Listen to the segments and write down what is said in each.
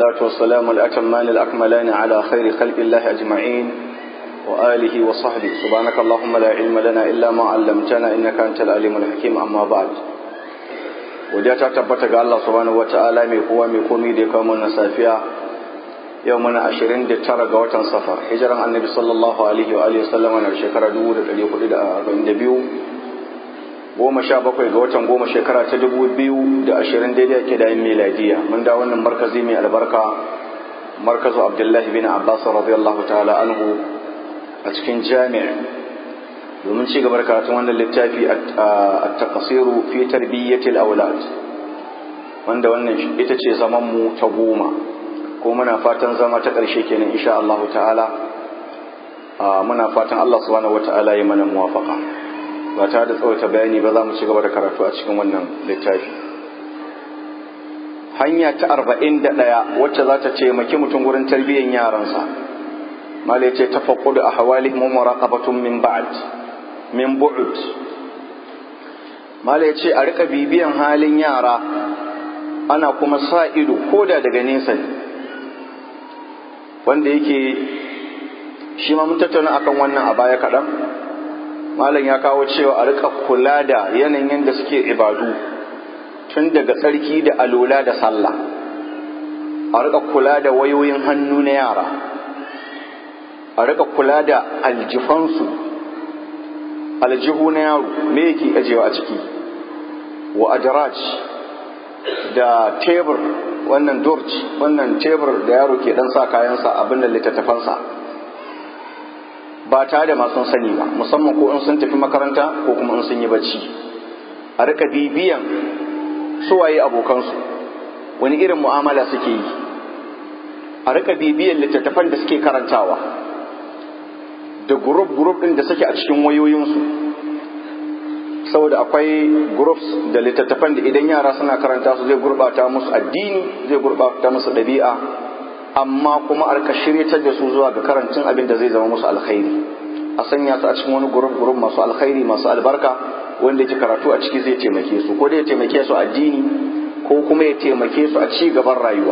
والصلاة والسلام الأتمان الأكملان على خير خلق الله أجمعين وآله وصحبه سبحانك اللهم لا علم لنا إلا ما علمتنا إنك أنت العليم الحكيم أما بعد وجاءت تبتك الله سبحانه وتعالى ميقوى ميقومي دي كومنا سافيا يومنا عشرين دي ترى قوة صفر حجرا النبي صلى الله عليه وآله وسلم أنا شكرا دور الذي قد أربعين دبيو goma sha bakwai ga watan goma shekara ta dubu biyu da ashirin daidai ake da yin miladiya mun da wannan markazi mai albarka markazu abdullahi bin abbas radiyallahu ta'ala anhu a cikin jami'a domin ci gaba da karatun wannan littafi a takasiru fi tarbiyyatil aulad wanda wannan ita ce zaman mu ta goma ko muna fatan zama ta ƙarshe kenan insha Allah ta'ala muna fatan Allah subhanahu wata'ala ya mana muwafaqa ba tare da tsawaita bayani ba za mu ci gaba da karatu a cikin wannan littafi hanya ta arba'in da ɗaya wacce za ta taimaki mutum wurin tarbiyyar yaransa mala ya ce tafakkudu a hawali mu muraqabatun min ba'd min bu'ud mala ya ce a rika bibiyan halin yara ana kuma sa ido koda daga nesa ne wanda yake shi ma mun tattauna akan wannan a baya kaɗan malam ya kawo cewa a rika kula da yanayin da suke ibadu tun daga tsarki da alola da sallah a rika kula da wayoyin hannu na yara a rika kula da aljifansu aljihu na yaro me yake ajewa a ciki wa adraj da tebur wannan durj wannan tebur da yaro ke dan sa kayansa abin da littattafansa ba tare da masu sani ba musamman ko in sun tafi makaranta ko kuma in sun yi bacci a rika bibiyan suwaye abokansu wani irin mu'amala suke yi a rika bibiyan littattafan da suke karantawa da gurup gurup din da suke a cikin wayoyinsu saboda akwai groups da littattafan da idan yara suna karanta su zai gurbata musu addini zai gurbata musu ɗabi'a amma kuma a shiryatar da su zuwa ga karancin abin da zai zama musu alkhairi a sanya su a cikin wani gurup gurup masu alkhairi masu albarka wanda yake karatu a ciki zai taimake su ko dai ya taimake su addini ko kuma ya taimake su a ci gaban rayuwa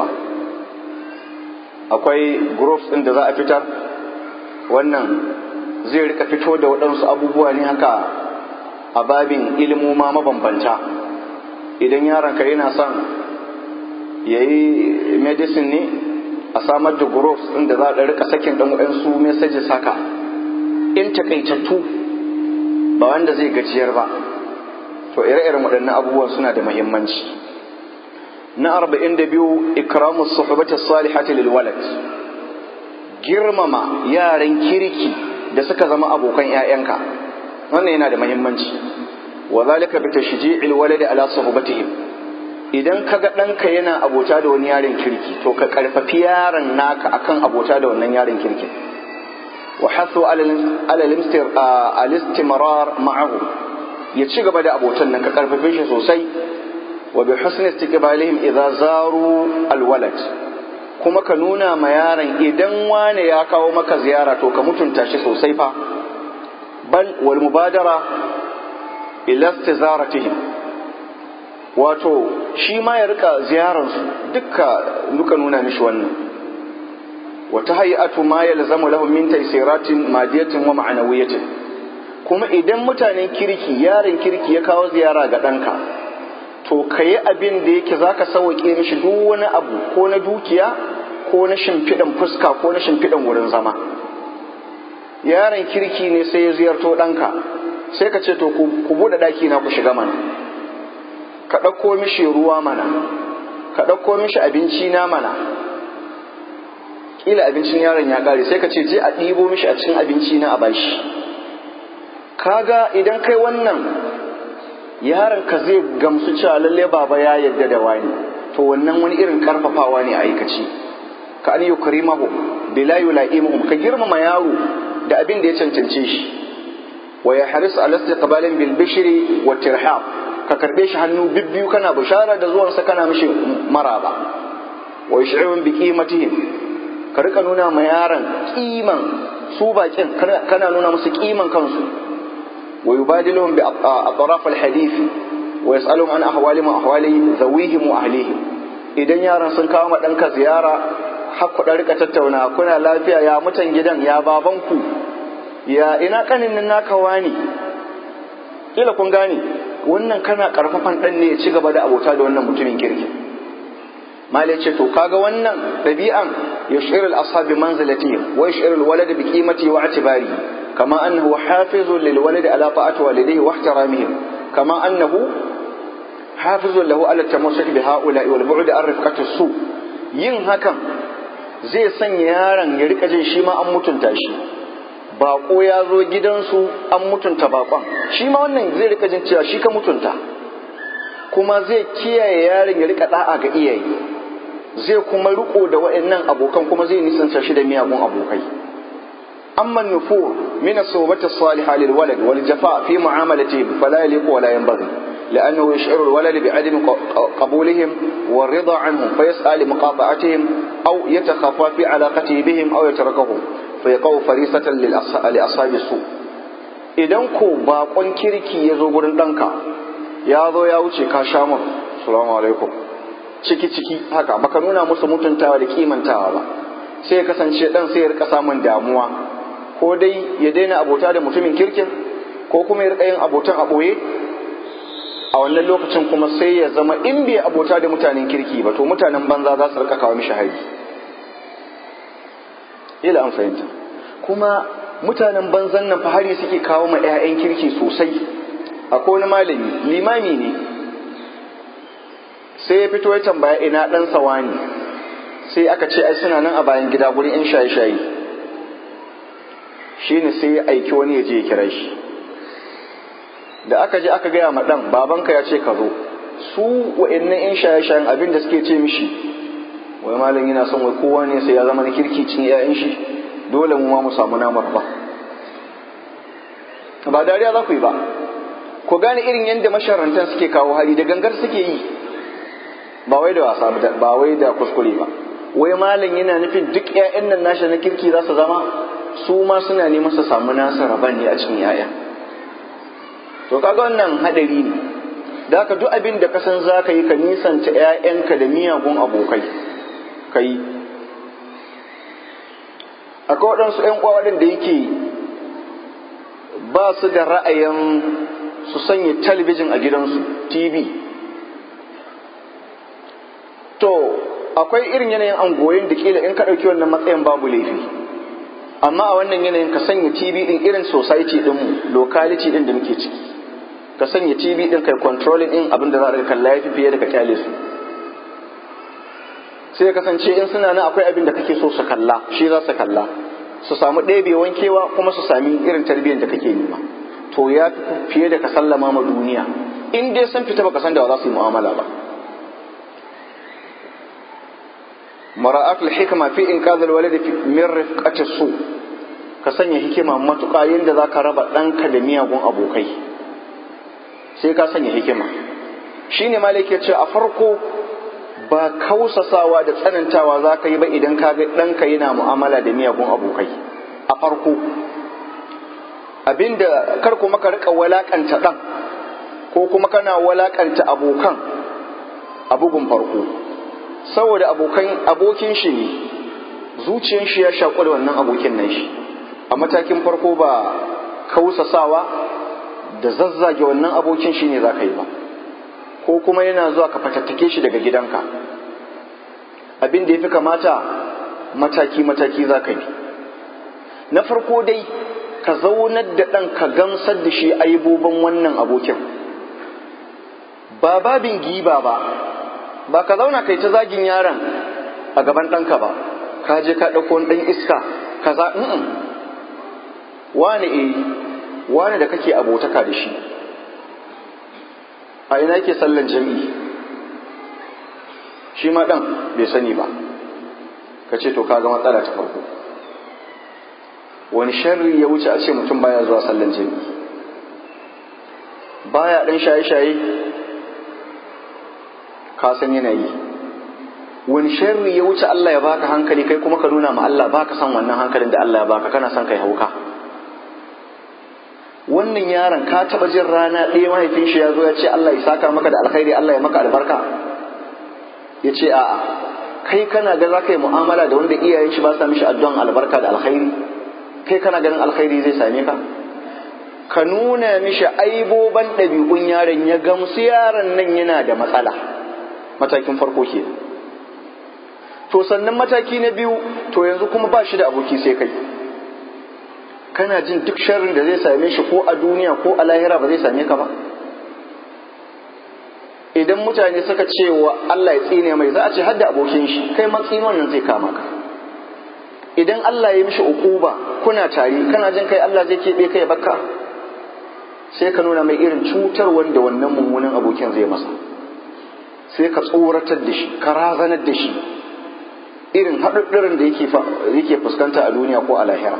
akwai groups din da za a fitar wannan zai rika fito da waɗansu abubuwa ne haka a babin ilimoma mabambanta idan yaronka yana son ya yi medicine ne a samar da groups inda za a rika sakin dan waɗansu messages haka in takaitattu ba wanda zai gajiyar ba to ire-iren waɗannan abubuwan suna da muhimmanci na arba'in da biyu ikramu suhbati salihati lil walad girmama yaran kirki da suka zama abokan 'ya'yanka wannan yana da muhimmanci wa zalika bi tashji'il waladi ala suhbatihim idan kaga ɗanka yana abota da wani yaron kirki to ka karfafi yaron naka akan abota da wannan yaron kirki wa hasu al-istimrar ma'ahu ya ci gaba da abotan nan ka karfafe shi sosai wa bi husni istiqbalihim idza zaru al-walad kuma ka nuna ma yaron idan wane ya kawo maka ziyara to ka mutunta shi sosai fa bal wal mubadara ila istizaratihim wato shi ma ya rika ziyararsu dukka duka nuna mishi wannan wata hayatu ma yalzamu lahum min taysiratin madiyatin wa ma'anawiyatin kuma idan mutanen kirki yaron kirki ya kawo ziyara ga ɗanka to ka yi abin da yake zaka sauke mishi duk wani abu ko na dukiya ko na shimfiɗan fuska ko na shimfiɗan wurin zama yaron kirki ne sai ya ziyarto ɗanka sai ka ce to ku buɗe ɗaki na ku shiga mana ka ɗauko mishi ruwa mana ka ɗauko mishi abinci na mana ƙila abincin yaron ya ƙare sai ka ce je a ɗibo mishi a cikin abinci na a bashi kaga idan kai wannan yaron ka zai gamsu cewa lalle baba ya yadda da wani to wannan wani irin karfafawa ne a aikace ka an yukrimahu bila yulaimuhum ka girmama yaro da abin da ya cancance shi wa ya haris ala istiqbalin bil bishri wa tirhab ka karbe shi hannu bibbiyu kana bishara da zuwansa kana mishi maraba wa yash'urun bi qimatihim ka rika nuna ma yaron kiman su bakin kana nuna musu kiman kansu wa yubadiluhum bi atraf al hadith wa yas'aluhum an ahwalihim wa ahwali zawihim wa ahlihim idan yaran sun kawo ma ɗanka ziyara har ku rika tattauna kuna lafiya ya mutan gidan ya babanku ya ina kanin nan naka wani kila kun gane wannan kana karfafan ɗan ne ya ci gaba da abota da wannan mutumin kirki mali ce to kaga wannan ɗabi'an yushir al-ashabi manzilatihim wa yushir al-walad bi qimati wa i'tibari kama annahu hafizun lil walad ala ta'ati walidayhi wa ihtiramihim kama annahu hafizun lahu ala tamassuk bi ha'ula'i wal bu'd an rifqati su yin hakan zai sanya yaron ya rika jin shi ma an mutunta shi bako ya zo gidansu an mutunta bakon shi ma wannan zai rika jin cewa shi ka mutunta kuma zai kiyaye yaron ya rika da'a ga iyaye zai kuma riko da waɗannan abokan kuma zai nisanta shi da miyagun abokai amma nufur min as-sawbati as-salihah lil walad wal jafa fi mu'amalatihi fala yaliqu wa la yanbaghi لأنه يشعر الولد بعدم قبولهم والرضا عنهم فيسعى لمقاطعتهم أو يتخفى في علاقته بهم أو يتركهم فيقع فريسة لأصحاب السوء idan ko bakon kirki ya zo gurin ɗanka ya zo ya wuce ka sha mun salamu alaikum ciki ciki haka baka nuna musu mutuntawa da kimantawa ba sai ya kasance ɗan sai ya rika samun damuwa ko dai ya daina abota da mutumin kirkin ko kuma ya rika yin abotan a ɓoye a wannan lokacin kuma sai ya zama in bai abota da mutanen kirki ba to mutanen banza za su rika kawo mishi hari ila an fahimta kuma mutanen banzan nan fa hari suke kawo ma 'ya'yan kirki sosai akwai wani malami limami ne sai ya fito ya tambaya ina dan sawani sai aka ce ai suna nan a bayan gida gurin 'yan shaye-shaye shine sai ya aiki wani ya je ya kira shi da aka je aka gaya ma ɗan babanka ya ce ka zo su wa'annan in shaye-shayen abin da suke ce mishi wai malam yana son wai kowa ne sai ya zama na kirki cin 'ya'yan shi dole mu ma mu samu namar ba ba dariya za ku yi ba ku gane irin yadda masharantan suke kawo hali da gangar suke yi ba wai da wasa ba wai da kuskure ba wai malam yana nufin duk 'ya'yan nan nashi na kirki za su zama su ma suna neman su samu nasa raban ne a cikin 'ya'ya to kaga wannan hadari ne da haka duk abin da ka san za ka yi ka nisanta 'ya'yanka da miyagun abokai ka yi akwai waɗansu 'yan uwa waɗanda yake ba su da ra'ayin su sanya talabijin a gidansu tv to akwai irin yanayin angoyin da kila in ka ɗauki wannan matsayin babu laifi amma a wannan yanayin ka sanya tv ɗin irin society ɗinmu locality ɗin da muke ciki ka sanya tv ɗin kai controlling ɗin abin da za a kalla ya fi fiye da ka kyale su sai kasance in suna nan akwai abin da kake so su kalla shi za su kalla su samu ɗebewan kewa kuma su sami irin tarbiyyar da kake nema to ya fiye da ka sallama ma duniya in dai sun fita baka san da za su yi mu'amala ba mara'at al-hikma fi inqadh al-walad min rifqati su ka sanya hikima matuƙa yadda za ka raba ɗanka da miyagun abokai sai ka sanya hikima shine malik ya ce a farko ba kausasawa da tsanantawa za ka yi ba idan ka ga ɗanka yana mu'amala da miyagun abokai a farko abinda kar kuma ka rika walakanta ɗan ko kuma kana walakanta abokan a bugun farko saboda abokan abokin shi ne zuciyar shi ya shaƙu da wannan abokin nan shi a matakin farko ba kausasawa da zazzage wannan abokin shi ne za ka yi ba ko kuma yana zuwa ka fatattake shi daga gidanka abin da ya fi kamata mataki-mataki za ka bi na farko dai ka zaunar da ɗan ka gamsar da shi aibobin wannan abokin ba babin giba ba ba ka zauna kai ta zagin yaron a gaban ɗanka ba ka je ka ɗauko ɗan iska ka za wani eh wani da kake abotaka da shi a ina yake sallan jami'i shi ma ɗan bai sani ba ka ce to kaga matsala ta farko wani sharri ya wuce a ce mutum baya zuwa sallan jami'i baya ɗan shaye-shaye ka san yana yi wani sharri ya wuce Allah ya baka hankali kai kuma ka nuna ma Allah baka san wannan hankalin da Allah ya baka kana son kai hauka wannan yaron ka taba jin rana ɗaya mahaifin shi ya zo ya ce Allah ya saka maka da alkhairi Allah ya maka albarka ya ce a'a kai kana ga za ka yi mu'amala da wanda iyayen shi ba sa mishi addu'an albarka da alkhairi kai kana ganin alkhairi zai same ka ka nuna mishi aiboban ɗabi'un yaron ya gamsu yaron nan yana da matsala matakin farko ke to sannan mataki na biyu to yanzu kuma ba shi da aboki sai kai kana jin duk sharrin da zai same shi ko a duniya ko a lahira ba zai same ka ba idan mutane suka ce wa Allah ya tsine mai za a ce hadda abokin shi kai ma tsinon nan zai kama ka idan Allah ya mishi ukuba kuna tare kana jin kai Allah zai keɓe kai bakka sai ka nuna mai irin cutar wanda wannan mummunan abokin zai masa sai ka tsoratar da shi ka razanar da shi irin haɗuɗɗurin da yake fuskanta a duniya ko a lahira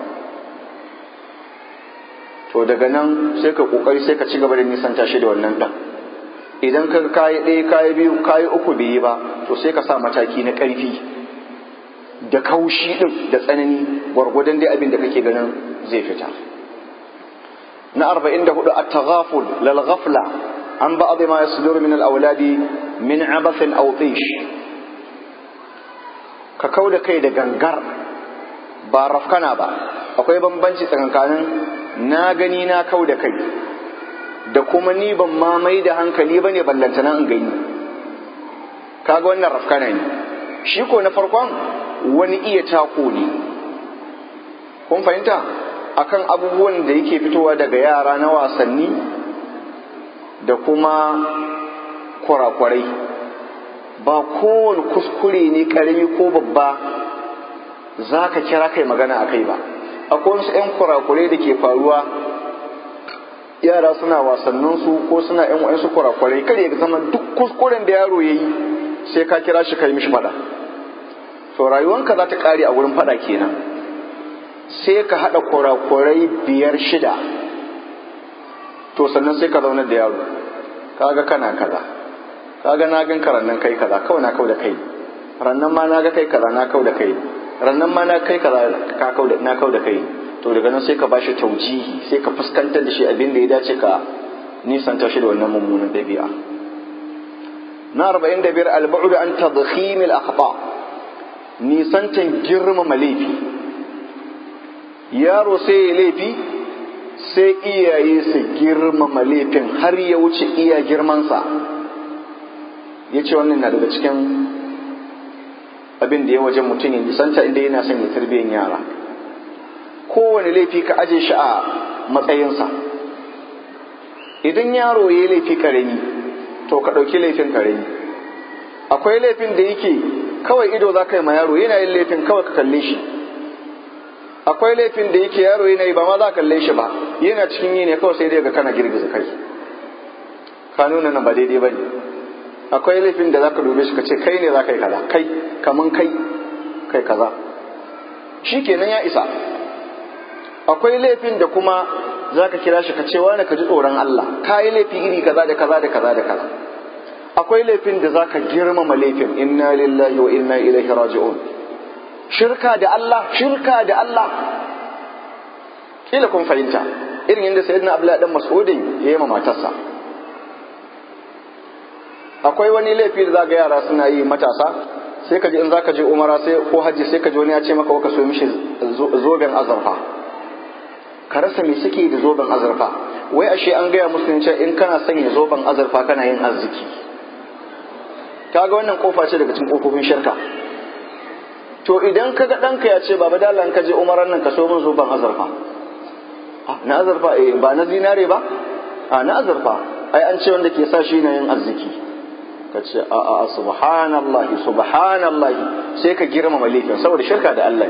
to daga nan sai ka ƙoƙari sai ka ci gaba da nisanta shi da wannan ɗan idan ka kayi ɗaya kayi biyu kayi uku bai yi ba to sai ka sa mataki na ƙarfi da kaushi ɗin da tsanani gwargwadon dai abin da kake ganin zai fita na arba'in da hudu at-taghaful lal ghafla an ba'd ma yasduru min al-awladi min abathin aw tish ka kau da kai da gangar ba rafkana ba akwai bambanci tsakankanin na gani na kau da kai da kuma ni ban ma mai da hankali ba ne ballantana in gani kaga wannan rafkana ne shi ko na farkon wani iya tako ne kun fahimta akan abubuwan da yake fitowa daga yara na wasanni da kuma kwarakwarai ba kowane kuskure ne karami ko babba za ka kira kai magana a kai ba akwai wasu 'yan kurakurai da ke faruwa yara suna wasanninsu ko suna 'yan wa'insu kurakurai kar ya zama duk kuskuren da yaro ya yi sai ka kira shi kai mishi fada to rayuwanka za ta kare a wurin fada kenan sai ka haɗa kurakurai biyar shida to sannan sai ka zaunar da yaro kaga kana kaza kaga na gan ka rannan kai kaza kawai na kau da kai rannan ma na ga kai kaza na kau da kai rannan ma na kai kaza ka kau da na kau da kai to daga nan sai ka bashi taujihi sai ka fuskantar da shi abin da ya dace ka nisanta shi da wannan mummunan dabi'a na arba'in da biyar al-bu'd an tadkhim al-akhta nisantan girmama laifi yaro sai ya laifi sai iyaye su girmama laifin har ya wuce iya girmansa ya ce wannan na daga cikin abin da ya wajen mutum ya nisanta inda yana son ya tarbiyyar yara kowane laifi ka aje shi a matsayinsa idan yaro ya yi laifi karami to ka ɗauki laifin karami akwai laifin da yake kawai ido za ka yi ma yaro yana yin laifin kawai ka kalle shi akwai laifin da yake yaro yana yi ba ma za ka kalle shi ba yana cikin yi ne kawai sai dai ga kana girgiza kai ka nuna nan ba daidai ba ne akwai laifin da za ka dube shi ka ce kai ne za ka yi kaza kai kaman kai kai kaza shi kenan ya isa akwai laifin da kuma za ka kira shi ka ce wani ka ji tsoron Allah ka yi laifi iri kaza da kaza da kaza da kaza akwai laifin da za ka girmama laifin inna lillahi wa inna ilaihi raji'un shirka da Allah shirka da Allah kila kun fahimta irin yadda sayyidina Abdullahi dan Mas'udin ya yi ma matarsa akwai wani laifi da zaga yara suna yi matasa sai ka ji in zaka je umara sai ko hajji sai ka ji wani ya ce maka ka so mishi zoben azurfa ka rasa me suke da zoben azurfa wai ashe an gaya musu ne in kana sanya zoben azurfa kana yin arziki kaga wannan kofa ce daga cikin kofofin shirka to idan kaga ɗanka ya ce baba dala ka je umaran nan ka so min zoben azurfa na azurfa eh ba na zinare ba a na azurfa ai an ce wanda ke sa shi na yin arziki ka ce a a subhanallahi subhanallahi sai ka girmama laifin saboda shirka da Allah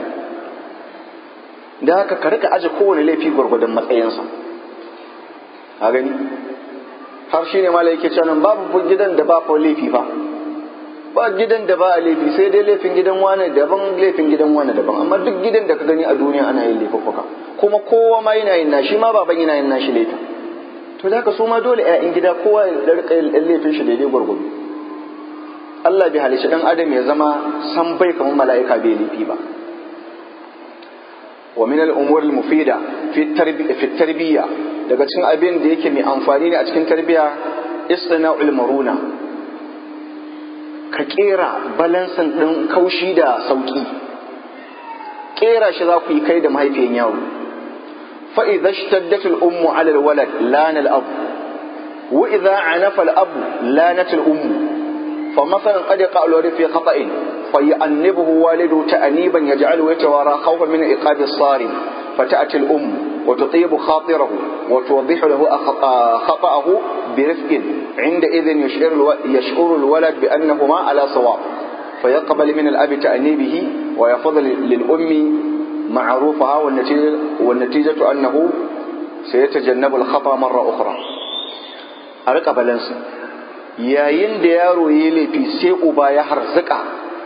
da haka ka rika aje kowane laifi gwargwadon matsayinsa a gani har shi ne mala yake cewa babu gidan da ba fa laifi fa ba gidan da ba a laifi sai dai laifin gidan wane daban laifin gidan wane daban amma duk gidan da ka gani a duniya ana yin laifuffuka kuma kowa ma yana yin nashi ma baban yana yin nashi laifin to da haka su ma dole 'ya'yan gida kowa ya rika yin laifin shi daidai gwargwado Allah bai halicci dan adam ya zama san bai kamar mala'ika bai laifi ba wa min al-umur al-mufida fi tarbiyya daga cikin abin da yake mai amfani ne a cikin tarbiyya istina'ul maruna ka kera balansin ɗin kaushi da sauƙi kera shi za ku yi kai da mahaifiyan yaro fa idza ishtaddatul ummu ala alwalad lana al-ab wa idza anafa al-ab lanat al-ummu fa masalan qad qala fi khata'in fa yu'annibuhu walidu ta'niban yaj'alu yatawara khawfan min iqabi as-sarim فتأتي الأم وتطيب خاطره وتوضح له خطأه برفق عندئذ يشعر, يشعر الولد بأنهما على صواب فيقبل من الأب تأنيبه ويفضل للأم معروفها والنتيجة, والنتيجة أنه سيتجنب الخطأ مرة أخرى أرقى بلنس yayin da yaro ya laifi sai uba ya harzuka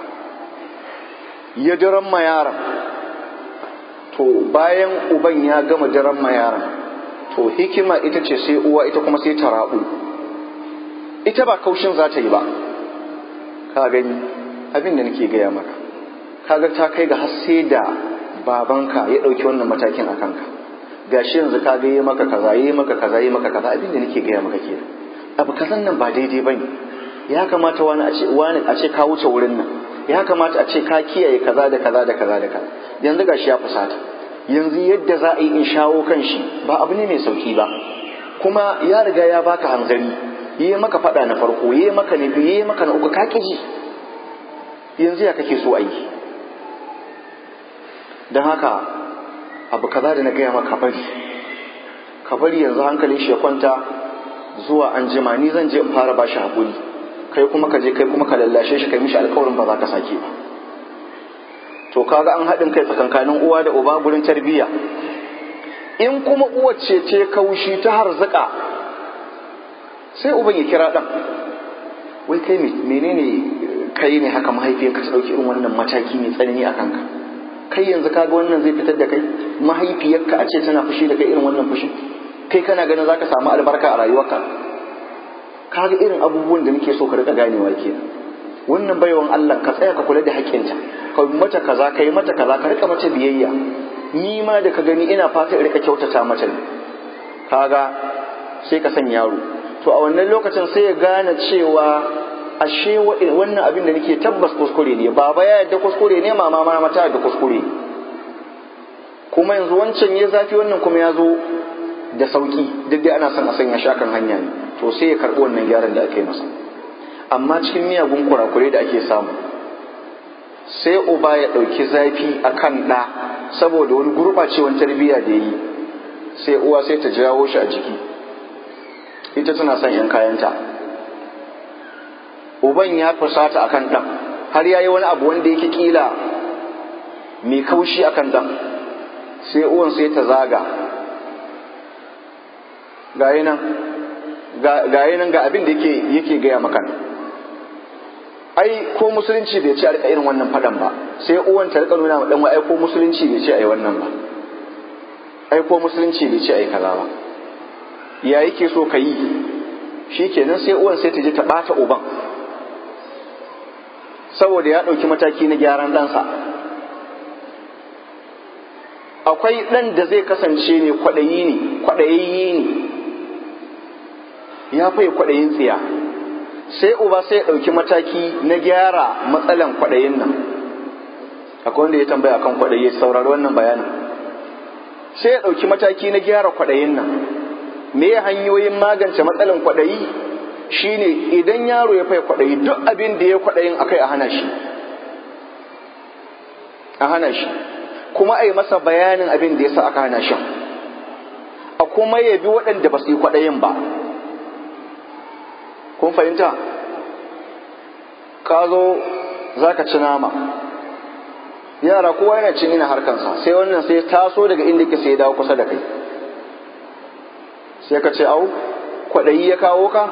ya diran ma yaron to bayan uban ya gama diran ma yaron to hikima ita ce sai uwa ita kuma sai ta rabu ita ba kaushin za ta yi ba ka gani abin da nake gaya maka kaga ta kai ga har sai da babanka ya ɗauki wannan matakin a kanka gashi yanzu ka ga yi maka kaza yi maka kaza yi maka kaza abin da nake gaya maka kenan abu kazan nan ba daidai bane ya kamata wani a ce wani a ce ka wuce wurin nan ya kamata a ce ka kiyaye kaza da kaza da kaza da kaza yanzu gashi ya fusata yanzu yadda za a yi in shawo kan shi ba abu ne mai sauki ba kuma ya riga ya baka hanzari yi maka faɗa na farko yi maka na biyu yi maka na uku ka ji yanzu ya kake so a yi don haka abu kaza da na gaya maka bari ka bari yanzu hankalin shi ya kwanta zuwa an jima ni zan je in fara bashi haƙuri kai kuma ka je kai kuma ka lallashe shi kai mishi alƙawarin ba za ka sake ba to kaga an haɗin kai tsakankanin uwa da uba gurin tarbiyya in kuma uwar ce ce kaushi ta harzuka sai uban ya kira ɗan wai kai menene kai ne haka mahaifiyarka ta ɗauki irin wannan mataki mai tsanani a kanka kai yanzu kaga wannan zai fitar da kai mahaifiyarka a ce tana fushi da kai irin wannan fushi kai kana ganin zaka samu albarka a rayuwarka kaga irin abubuwan da nake so ka rika ganewa kenan wannan baiwan Allah ka tsaya ka kula da haƙƙinta ka mata kaza ka yi mata kaza ka rika mata biyayya ni ma da ka gani ina fata in rika kyautata mata ne kaga sai ka san yaro to a wannan lokacin sai ya gane cewa ashe wannan abin da nake tabbas kuskure ne baba ya yadda kuskure ne mama ma mata yadda kuskure kuma yanzu wancan ya zafi wannan kuma ya zo da sauki duk dai ana son a sanya shakan hanya ne to sai ya karɓi wannan gyaran da aka yi masa amma cikin miyagun kurakure da ake samu sai uba ya ɗauki zafi a kan ɗa saboda wani gurɓacewan tarbiyya da yi sai uwa sai ta jawo shi a jiki ita tana son 'yan kayanta uban ya fusata a kan ɗan har ya yi wani abu wanda yake ƙila mai kaushi a kan ɗan sai uwan sai ta zaga gayi nan ga abin da yake gaya maka ai ko musulunci bai ce a rika irin wannan fadan ba sai uwan ta rika nuna ma dan ai ko musulunci bai ce ai wannan ba ai ko musulunci bai ce ai kaza ba ya yake so ka yi shikenan sai uwan sai ta je ta bata uban saboda ya ɗauki mataki na gyaran ɗansa akwai ɗan da zai kasance ne kwaɗayi ne kwaɗayayye ne ya fai kwaɗayin tsiya sai uba sai ya ɗauki mataki na gyara matsalan kwaɗayin nan akwai wanda ya tambaya kan kwaɗayi saurari wannan bayanin sai ya ɗauki mataki na gyara kwaɗayin nan me hanyoyin magance matsalan kwaɗayi shine idan yaro ya fai kwaɗayi duk abin da ya kwaɗayin akai a hana shi a hana shi kuma a yi masa bayanin abin da ya sa aka hana shi a kuma ya bi waɗanda ba su yi kwaɗayin ba kun fahimta ka zo za ka ci nama yara kowa yana cin ina harkansa sai wannan sai taso daga inda ke sai dawo kusa da kai sai ka ce au kwaɗayi ya kawo ka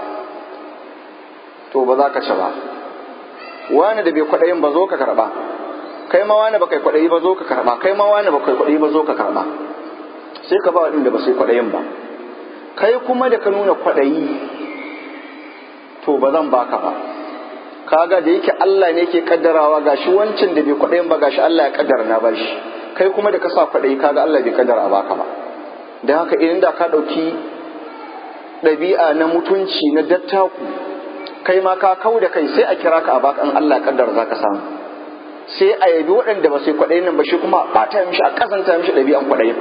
to ba za ka ci ba wani da bai kwaɗayin ba zo ka karɓa kai ma wani ba kai kwaɗayi ba zo ka karɓa kai ma wani ba kai kwaɗayi ba zo ka karɓa sai ka ba waɗanda ba su yi kwaɗayin ba kai kuma da ka nuna kwaɗayi to ba zan baka ba kaga da yake Allah ne yake kaddarawa gashi wancan da bai kwaɗayin ba gashi Allah ya kaddara na bashi kai kuma da ka sa kwaɗayi kaga Allah bai kaddara a baka ba da haka idan da ka ɗauki ɗabi'a na mutunci na dattaku kai ma ka kau da kai sai a kira ka a baka in Allah ya kaddara za ka samu sai a yabi waɗanda ba sai kwaɗayin nan ba shi kuma a ɓata mishi a kasanta mishi ɗabi'an kwaɗayin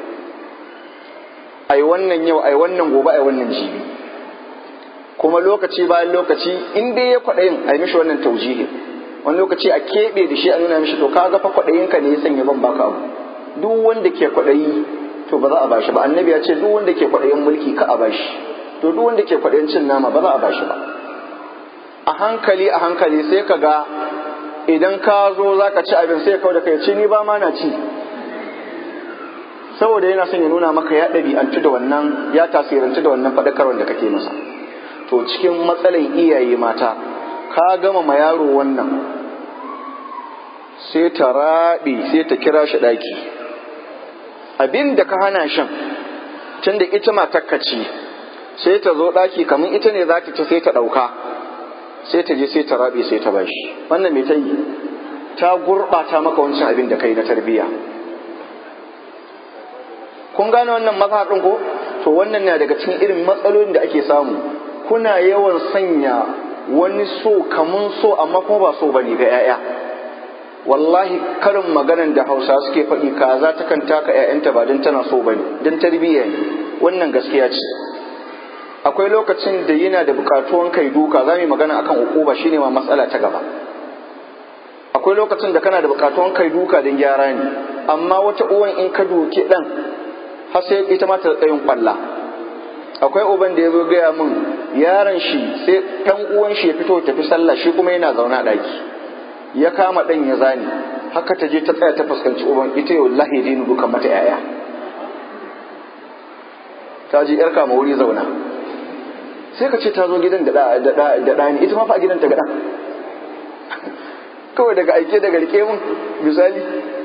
ai wannan yau ai wannan gobe ai wannan jibi kuma lokaci bayan lokaci in dai ya kwaɗayin ai mishi wannan taujihi wani lokaci a keɓe da shi a nuna mishi to ka ga fa kwaɗayin ka ne ya sanya ban baka abu duk wanda ke kwaɗayi to ba za a bashi ba annabi ya ce duk wanda ke kwaɗayin mulki ka a bashi to duk wanda ke kwaɗayin cin nama ba za a bashi ba a hankali a hankali sai ka ga idan ka zo za ka ci abin sai kawai da kai ce ni ba ma na ci saboda yana son ya nuna maka ya ɗabi'antu da wannan ya tasirantu da wannan faɗakarwar da kake masa to cikin matsalan iyaye mata ka gama ma yaro wannan sai ta raɓe sai ta kira shi ɗaki abin da ka hana shan tunda ita matakka ce sai ta zo ɗaki kamar ita ne za ta ci sai ta ɗauka sai ta je sai ta rabe sai ta bashi wannan me ta yi ta gurɓata maka wancan abin da kai na tarbiyya kun gane wannan mazhaɗin ko to wannan na daga cikin irin matsalolin da ake samu kuna yawan sanya wani so kamun so amma kuma ba so bane ga 'ya'ya wallahi karin maganan da hausa suke faɗi kaza ta kan taka 'ya'yanta ba don tana so bane don tarbiyya ne wannan gaskiya ce akwai lokacin da yana da bukatuwan kai duka za mu yi magana akan ukuba shine ma matsala ta gaba akwai lokacin da kana da bukatuwan kai duka don gyara ne amma wata uwan in ka duki dan har sai ita ma ta tsayin kwalla akwai uban da ya zo gaya min yaron shi sai dan uwan shi ya fito tafi sallah shi kuma yana zaune a daki ya kama dan ya zani haka ta je ta tsaya ta fuskanci uban ita yau lahi dinu duka mata yaya ta ji yar kama wuri zauna sai ka ce ta zo gidan da ɗani ita ma fa a gidan ta gaɗa kawai daga aike daga rike mun misali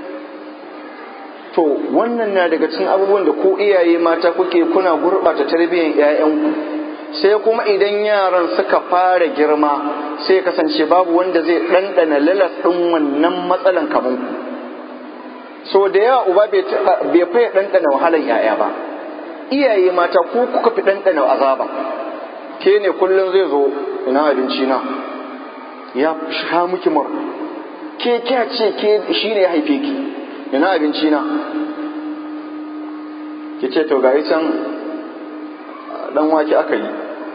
to wannan na daga cikin abubuwan da ko iyaye mata kuke kuna gurɓata tarbiyyar 'ya'yanku sai kuma idan yaran suka fara girma sai kasance babu wanda zai ɗanɗana lalas ɗin wannan matsalan kaman ku so da yawa uba bai faya ɗanɗana wahalan 'ya'ya ba iyaye mata ko kuka fi ɗanɗana azaba ke ne kullum zai zo ina abinci na ya sha miki mur ke kya ce ke shi ne ya haife ki ina abinci na ki ce to gari can dan wake aka yi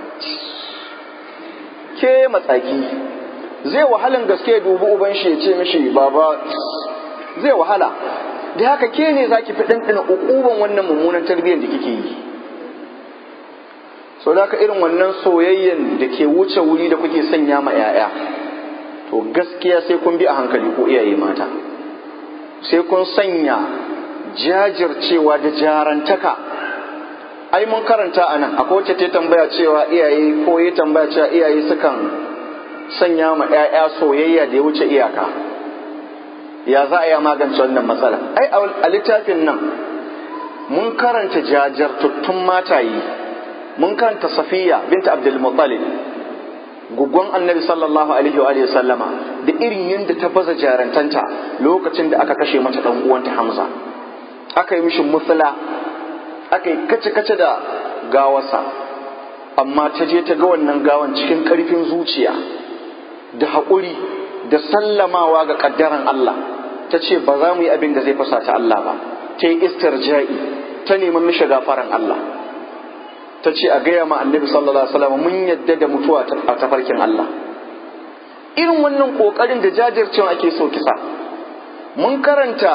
ke matsaki zai wahalan gaske ya dubi uban shi ya ce mishi baba zai wahala da haka ke ne za ki fi ɗanɗana ukuban wannan mummunan tarbiyyar da kike yi so da haka irin wannan soyayyen da ke wuce wuri da kuke sanya ma 'ya'ya to gaskiya sai kun bi a hankali ko iyaye mata sai kun sanya jajircewa da jarantaka ai mun karanta a nan akwai wacce ta tambaya cewa iyaye ko ya tambaya cewa iyaye sukan sanya ma 'ya'ya soyayya da ya wuce iyaka ya za a yi magance wannan matsala ai a littafin nan mun karanta jajirtattun mataye mun karanta safiya binta abdul muttalib gugon annabi sallallahu alaihi wa sallama da irin yadda ta baza jarantanta lokacin da aka kashe mata dan uwanta hamza aka yi mishi musula aka yi kace-kace da gawarsa amma ta je ta ga wannan gawan cikin karfin zuciya da haƙuri da sallamawa ga ƙaddaran Allah ta ce ba za mu yi abin da zai fasa ta Allah ba ta yi istirja'i ta neman mishi gafaran Allah ta ce a gaya ma annabi sallallahu alaihi wasallam mun yadda da mutuwa a tafarkin Allah irin wannan kokarin da jajircewa ake so kisa mun karanta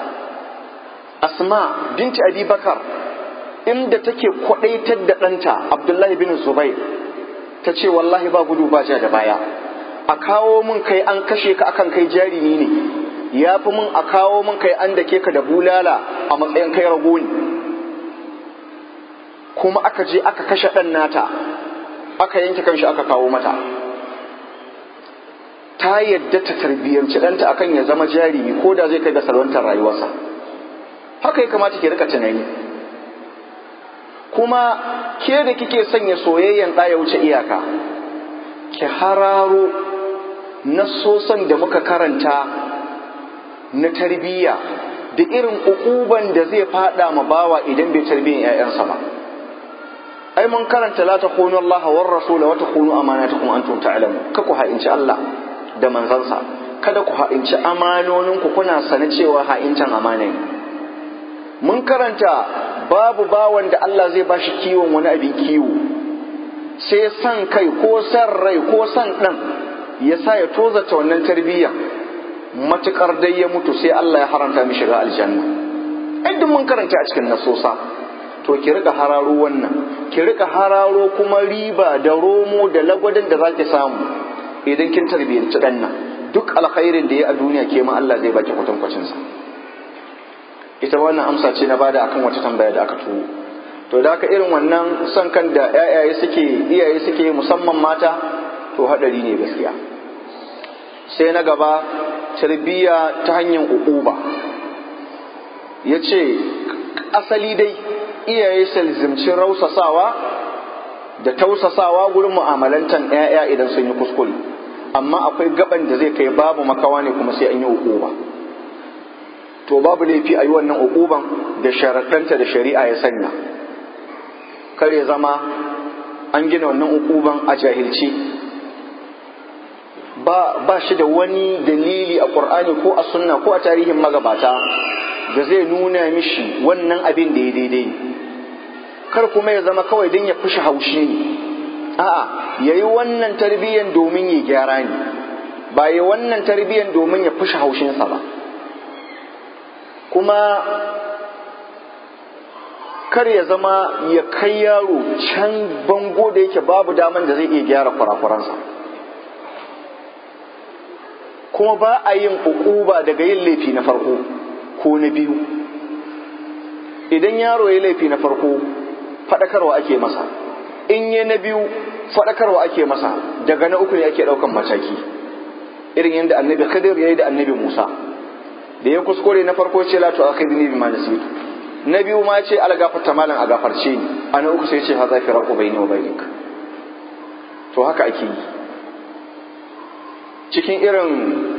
asma binti abi bakar inda take kwadaitar da ɗanta abdullahi bin zubair ta ce wallahi ba gudu ba ja da baya a kawo mun kai an kashe ka akan kai jarumi ne ya fi mun a kawo mun kai an dake ka da bulala a matsayin kai rago ne kuma aka je aka kashe ɗan nata aka yanke kanshi aka kawo mata ta yadda ta tarbiyyanci ɗanta akan ya zama jarumi ko da zai kai ga salwantar rayuwarsa haka ya kamata ki rika tunani kuma ke da kike sanya soyayyen ɗaya wuce iyaka ki hararo nassosan da muka karanta na tarbiyya da irin ukuban da zai fada ma bawa idan bai tarbiyyar 'ya'yansa ba ai mun karanta la takhunu Allah war rasul wa takhunu amanatukum antum ta'lamun ka ku ha'inci Allah da manzansa kada ku ha'inci amanoninku kuna sane cewa ha'incin amana ne mun karanta babu bawan da Allah zai bashi kiwon wani abin kiwo sai san kai ko san rai ko san ɗan ya sa ya tozata wannan tarbiyya matuƙar dai ya mutu sai Allah ya haramta mi shiga aljanna ai duk mun karanta a cikin nasosa to ki rika hararo wannan ki rika hararo kuma riba da romo da lagwadin da zaki samu idan kin tarbiyyanci ɗan nan duk alkhairin da ya a duniya ke ma Allah zai baki kwatankwacin sa ita wannan amsa ce na bada akan wata tambaya da aka turo to da haka irin wannan son kan da yayaye suke iyaye suke musamman mata to hadari ne gaskiya sai na gaba tarbiyya ta hanyar ukuba ya ce asali dai iyaye salzimci rausasawa da tausasawa gurin mu'amalantan 'ya'ya idan sun yi kuskure amma akwai gaban da zai kai babu makawa ne kuma sai an yi ukuba to babu laifi a yi wannan ukuban da sharaɗanta da shari'a ya sanya kar ya zama an gina wannan ukuban a jahilci ba, ba shi da wani dalili a ƙur'ani ko a sunna ko a tarihin magabata da zai nuna mishi wannan abin da ya daidai kar kuma ya zama kawai don ya fushi haushi ne a'a ya yi wannan tarbiyyan domin ya gyara ne ba ya wannan tarbiyyan domin ya fushi haushinsa ba kuma kar ya zama ya kai yaro can bango da yake babu daman da zai iya gyara kurakuransa kuma ba a yin ukuba daga yin laifi na farko ko na biyu idan yaro ya laifi na farko faɗakarwa ake masa in ya na biyu faɗakarwa ake masa daga na uku ne ake ɗaukan mataki irin yadda annabi khidir ya yi da annabi musa da ya kuskure na farko ce la tu'akhidni bima nasitu na biyu ma ce ala gafarta malam a gafarce ni a na uku sai ce haza firaqu bayni wa bainik to haka ake yi cikin irin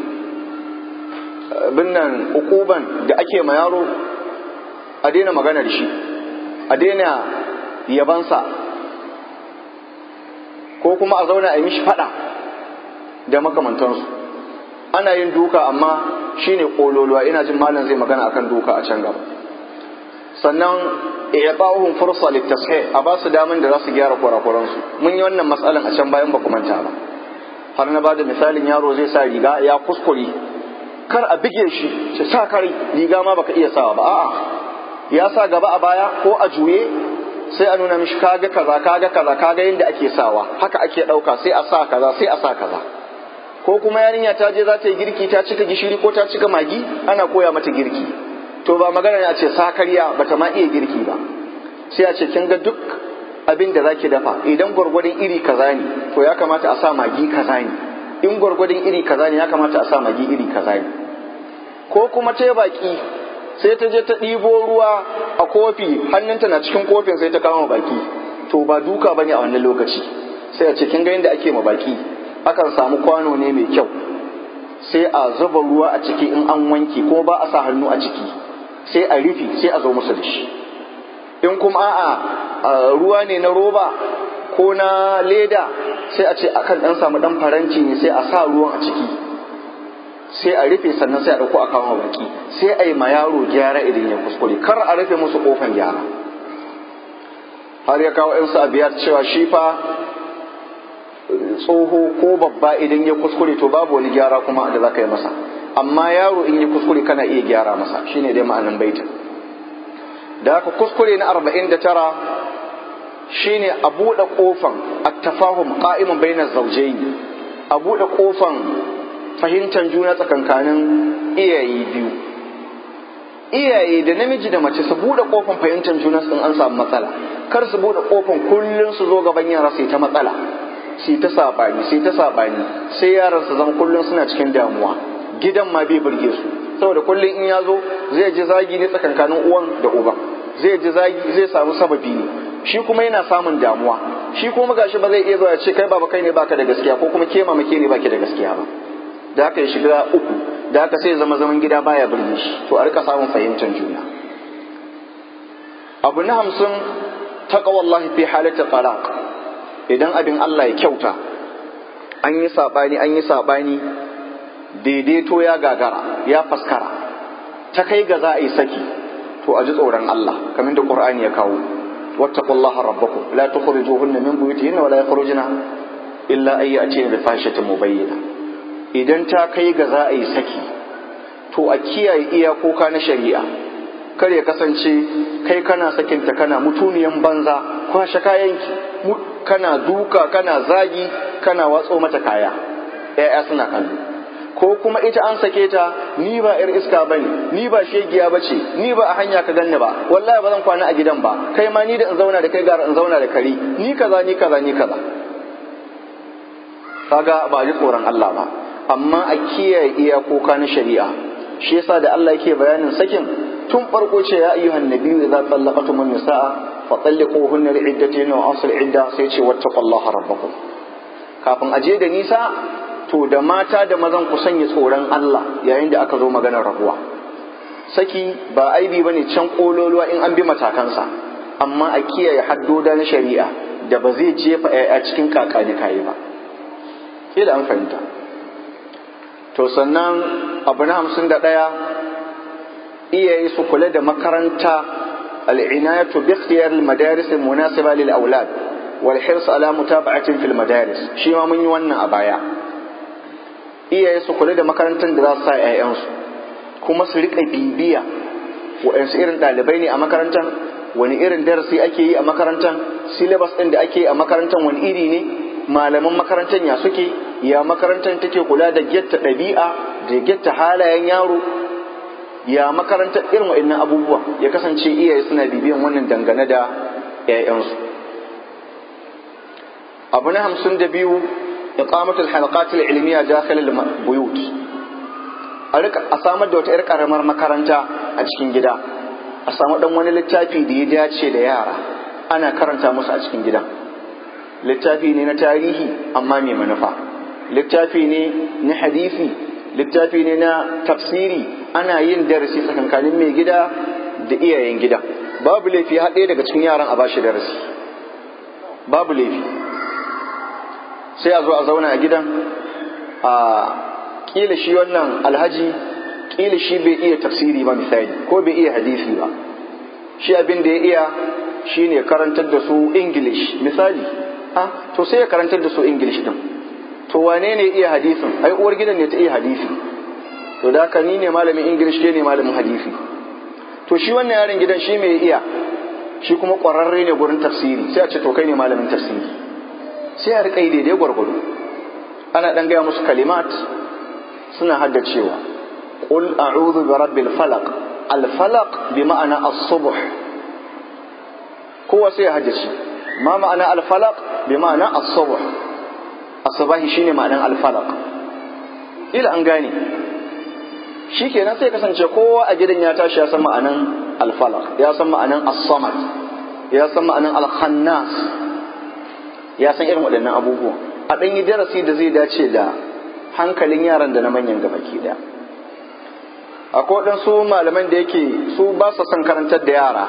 binnan ukuban da ake ma yaro a daina magana da shi a daina yabansa ko kuma a zauna a yi mishi fada da makamantansu ana yin duka amma shine kololuwa ina jin malam zai magana akan duka a can gaba sannan i'ta'uhum fursa litashih a ba su daman da za su gyara kurakuransu mun yi wannan matsalan a can bayan ba ku manta ba har na bada misalin yaro zai sa riga ya kuskure kar a bige shi shi sa kare riga ma baka iya sawa ba a'a ya sa gaba a baya ko a juye sai a nuna mishi kaga kaza kaga kaza kaga yadda ake sawa haka ake ɗauka sai a sa kaza sai a sa kaza ko kuma yarinya ta je za ta yi girki ta cika gishiri ko ta cika magi ana koya mata girki to ba magana ne a ce sakariya bata ma iya girki ba sai a ce kin ga duk abin da zaki dafa idan gwargwadon iri kaza ne to ya kamata a sa magi kaza ne in gwargwadon iri kaza ne ya kamata a sa magi iri kaza ne ko kuma ta baki sai ta je ta ɗibo ruwa a kofi hannunta na cikin kofin sai ta kama baki to ba duka bane a wannan lokaci sai a ce kin ga yadda ake ma baki akan samu kwano ne mai kyau sai a zuba ruwa a ciki in an wanke kuma ba a sa hannu a ciki sai a rufe sai a zo musu da shi in kuma a'a ruwa ne na roba ko na leda sai a ce akan dan samu dan faranci ne sai a sa ruwan a ciki sai a rufe sannan sai a ɗauko a kawo baki sai a yi ma yaro gyara idan ya kuskure kar a rufe musu kofan gyara har ya kawo yansu a biyar cewa shi fa tsoho ko babba idan ya kuskure to babu wani gyara kuma da za ka yi masa amma yaro in ya kuskure kana iya gyara masa shine dai ma'anin baitin da haka kuskure na arba'in da tara shine a buɗe ƙofan attafahum qa'imun bainar zawjayn a buɗe ƙofan fahimtar juna tsakankanin iyaye biyu iyaye da namiji da mace su buɗe ƙofan fahimtar juna sun an samu matsala kar su buɗe ƙofan kullum su zo gaban yara sai ta matsala sai ta saɓani sai ta saɓani sai yaran su zama kullum suna cikin damuwa gidan ma bai burge su saboda kullum in ya zo zai ji zagi ne tsakankanin uwan da uban zai ji zagi zai samu sababi ne shi kuma yana samun damuwa shi kuma gashi ba zai iya zuwa ya ce kai baba kai ne baka da gaskiya ko kuma ke mama ke ne baki da gaskiya ba da haka ya shiga uku da haka sai zama zaman gida baya birni shi to a rika samun fahimtar juna abu na hamsin taqwallahi fi halati talaq idan abin Allah ya kyauta an yi sabani an yi sabani daidaito ya gagara ya faskara ta kai ga za a yi saki to a ji tsoron Allah kamar da Qur'ani ya kawo wattaqullaha rabbakum la tukhrijuhunna min buyutihinna wa la yakhrujna illa ay yatina bi fahishatin mubayyina idan ta kai ga za a yi saki to a kiyaye iyakoka na shari'a kar ya kasance kai kana sakinta kana mutuniyan banza kwashe kayanki kana duka kana zagi kana watso mata kaya ya'ya suna kallo ko kuma ita an sake ta ni ba yar iska bane ni ba shegiya bace ni ba a hanya ka ganni ba wallahi ba zan kwana a gidan ba kai ma ni da in zauna da kai gara in zauna da kari ni kaza ni kaza ni kaza kaga ba ji tsoron Allah ba amma a kiyaye iyakoka na shari'a shi yasa da Allah yake bayanin sakin tun farko ce ya ayyuhan nabiyyu idza tallaqtum an-nisaa fa talliquhunna li'iddatihinna wa asl idda sai ce wattaqullaha rabbakum kafin aje da nisa to da mata da mazan ku sanya tsoron Allah yayin da aka zo maganar rabuwa saki ba aibi bane can kololuwa in an bi matakansa amma a kiyaye haddoda na shari'a da ba zai jefa a cikin kakani kayi ba kila an fahimta to sannan abu na hamsin da ɗaya iyaye su kula da makaranta al'inayatu bi ikhtiyar al-madaris al-munasiba lil aulad wal hirs ala mutaba'atin fil madaris shi ma mun yi wannan a baya iyaye su kula da makarantar da za su sa ƴaƴansu kuma su rika bibiya waɗansu irin ɗalibai ne a makarantar wani irin darasi ake yi a makarantar syllabus ɗin da ake yi a makarantar wani iri ne malaman makarantar ya suke ya makarantar take kula da getta ɗabi'a da getta halayen yaro ya makarantar irin wa'annan abubuwa ya kasance iyaye suna bibiyan wannan dangane da 'ya'yansu abu na hamsin da biyu iqamatul halaqatul ilmiya dakhil al-buyut a rika a samar da wata 'yar karamar makaranta a cikin gida a samu dan wani littafi da ya dace da yara ana karanta musu a cikin gidan littafi ne na tarihi amma mai manufa littafi ne na hadisi littafi ne na tafsiri ana yin darasi tsakankanin mai gida da iyayen gida babu laifi har ɗaya daga cikin yaran a bashi darasi babu laifi sai a zo a zauna a gidan a kila shi wannan alhaji kila shi bai iya tafsiri ba misali ko bai iya hadisi ba shi abin da ya iya shine karantar da su english misali a to sai ya karantar da su english din to wane ne iya hadisin ai uwar gidan ne ta iya hadisi to da haka ni ne malamin english ke ne malamin hadisi to shi wannan yaron gidan shi mai iya shi kuma ƙwararre ne gurin tafsiri sai a ce to kai ne malamin tafsiri sai a riƙa yi daidai gwargwado ana ɗan gaya musu kalimat suna haddacewa qul a'udhu bi rabbil falaq al falaq bi ma'ana as-subh kowa sai ya haddace ma ma'ana al falaq bi ma'ana as-subh as-subahi shine ma'anan al falaq ila an gane shikenan sai kasance kowa a gidan ya tashi ya san ma'anan al falaq ya san ma'anan as-samad ya san ma'anan al khannas ya san irin waɗannan abubuwan a ɗan yi darasi da zai dace da hankalin yaran da na manyan gabaki ɗaya akwai waɗansu malaman da yake su ba su son karantar da yara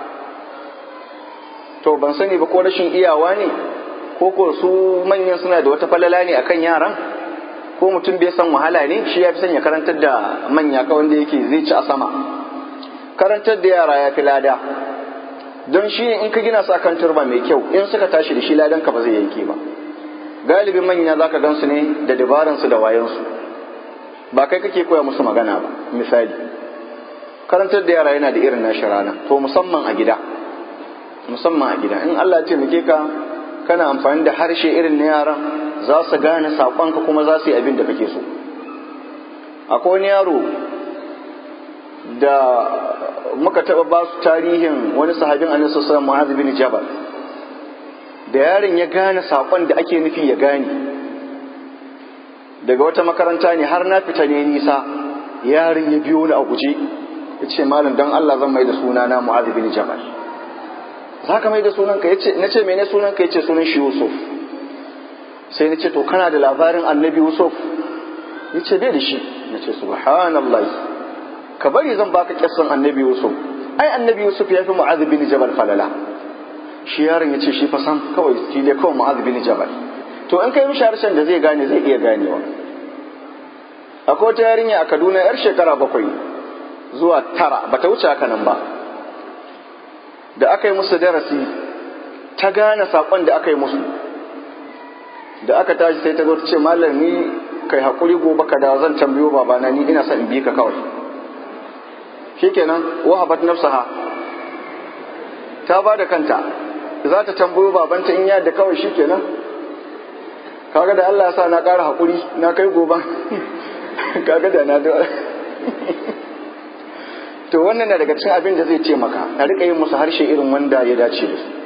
to ban sani ba ko rashin iyawa ne ko ko su manyan suna da wata falala ne akan yaran ko mutum bai san wahala ne shi ya fi son ya karantar da manya ka wanda yake zai ci a sama karantar da yara ya fi lada don shi in ka gina su akan turba mai kyau in suka tashi da shi ladan ka ba zai yanke ba galibin manya za ka gansu ne da dabaransu da wayansu ba kai kake koya musu magana ba misali karantar da yara yana da irin nashi rana to musamman a gida musamman a gida in Allah ya taimake ka kana amfani da harshe irin na yaran za su gane saƙonka kuma za su yi abin da kake so akwai wani yaro da muka taɓa ba su tarihin wani sahabin annabi sallallahu alaihi wasallam bin Jabal da yaron ya gane saƙon da ake nufi ya gane daga wata makaranta ne har na fita ne nisa yaron ya biyo ni a guje ya ce malam don Allah zan mai da suna na Mu'adh bin Jabal za ka mai da sunan ka yace nace mene sunan ka yace sunan shi Yusuf sai nace to kana da labarin Annabi Yusuf yace bai da shi nace subhanallahi ka bari zan baka kissan Annabi Yusuf ai Annabi Yusuf ya fi Mu'adh bin Jabal falala shi yaron ya ce shi fa sam kawai shi dai kawai mu'adh bin jabal to in kai mishi harshen da zai gane zai iya ganewa akwai wata yarinya a kaduna yar shekara bakwai zuwa tara bata wuce haka nan ba da aka yi musu darasi ta gane saƙon da aka yi musu da aka tashi sai ta zo ta ce malam ni kai haƙuri gobe ka da zan tambayo babana ni ina son in bi ka kawai shikenan wahabat nafsaha ta ba da kanta za ta tambayo babanta in yadda kawai shikenan kaga da Allah ya sa na ƙara haƙuri na kai gobe kaga da na da to wannan na daga cikin abin da zai ce maka a rika yin musu harshe irin wanda ya dace da su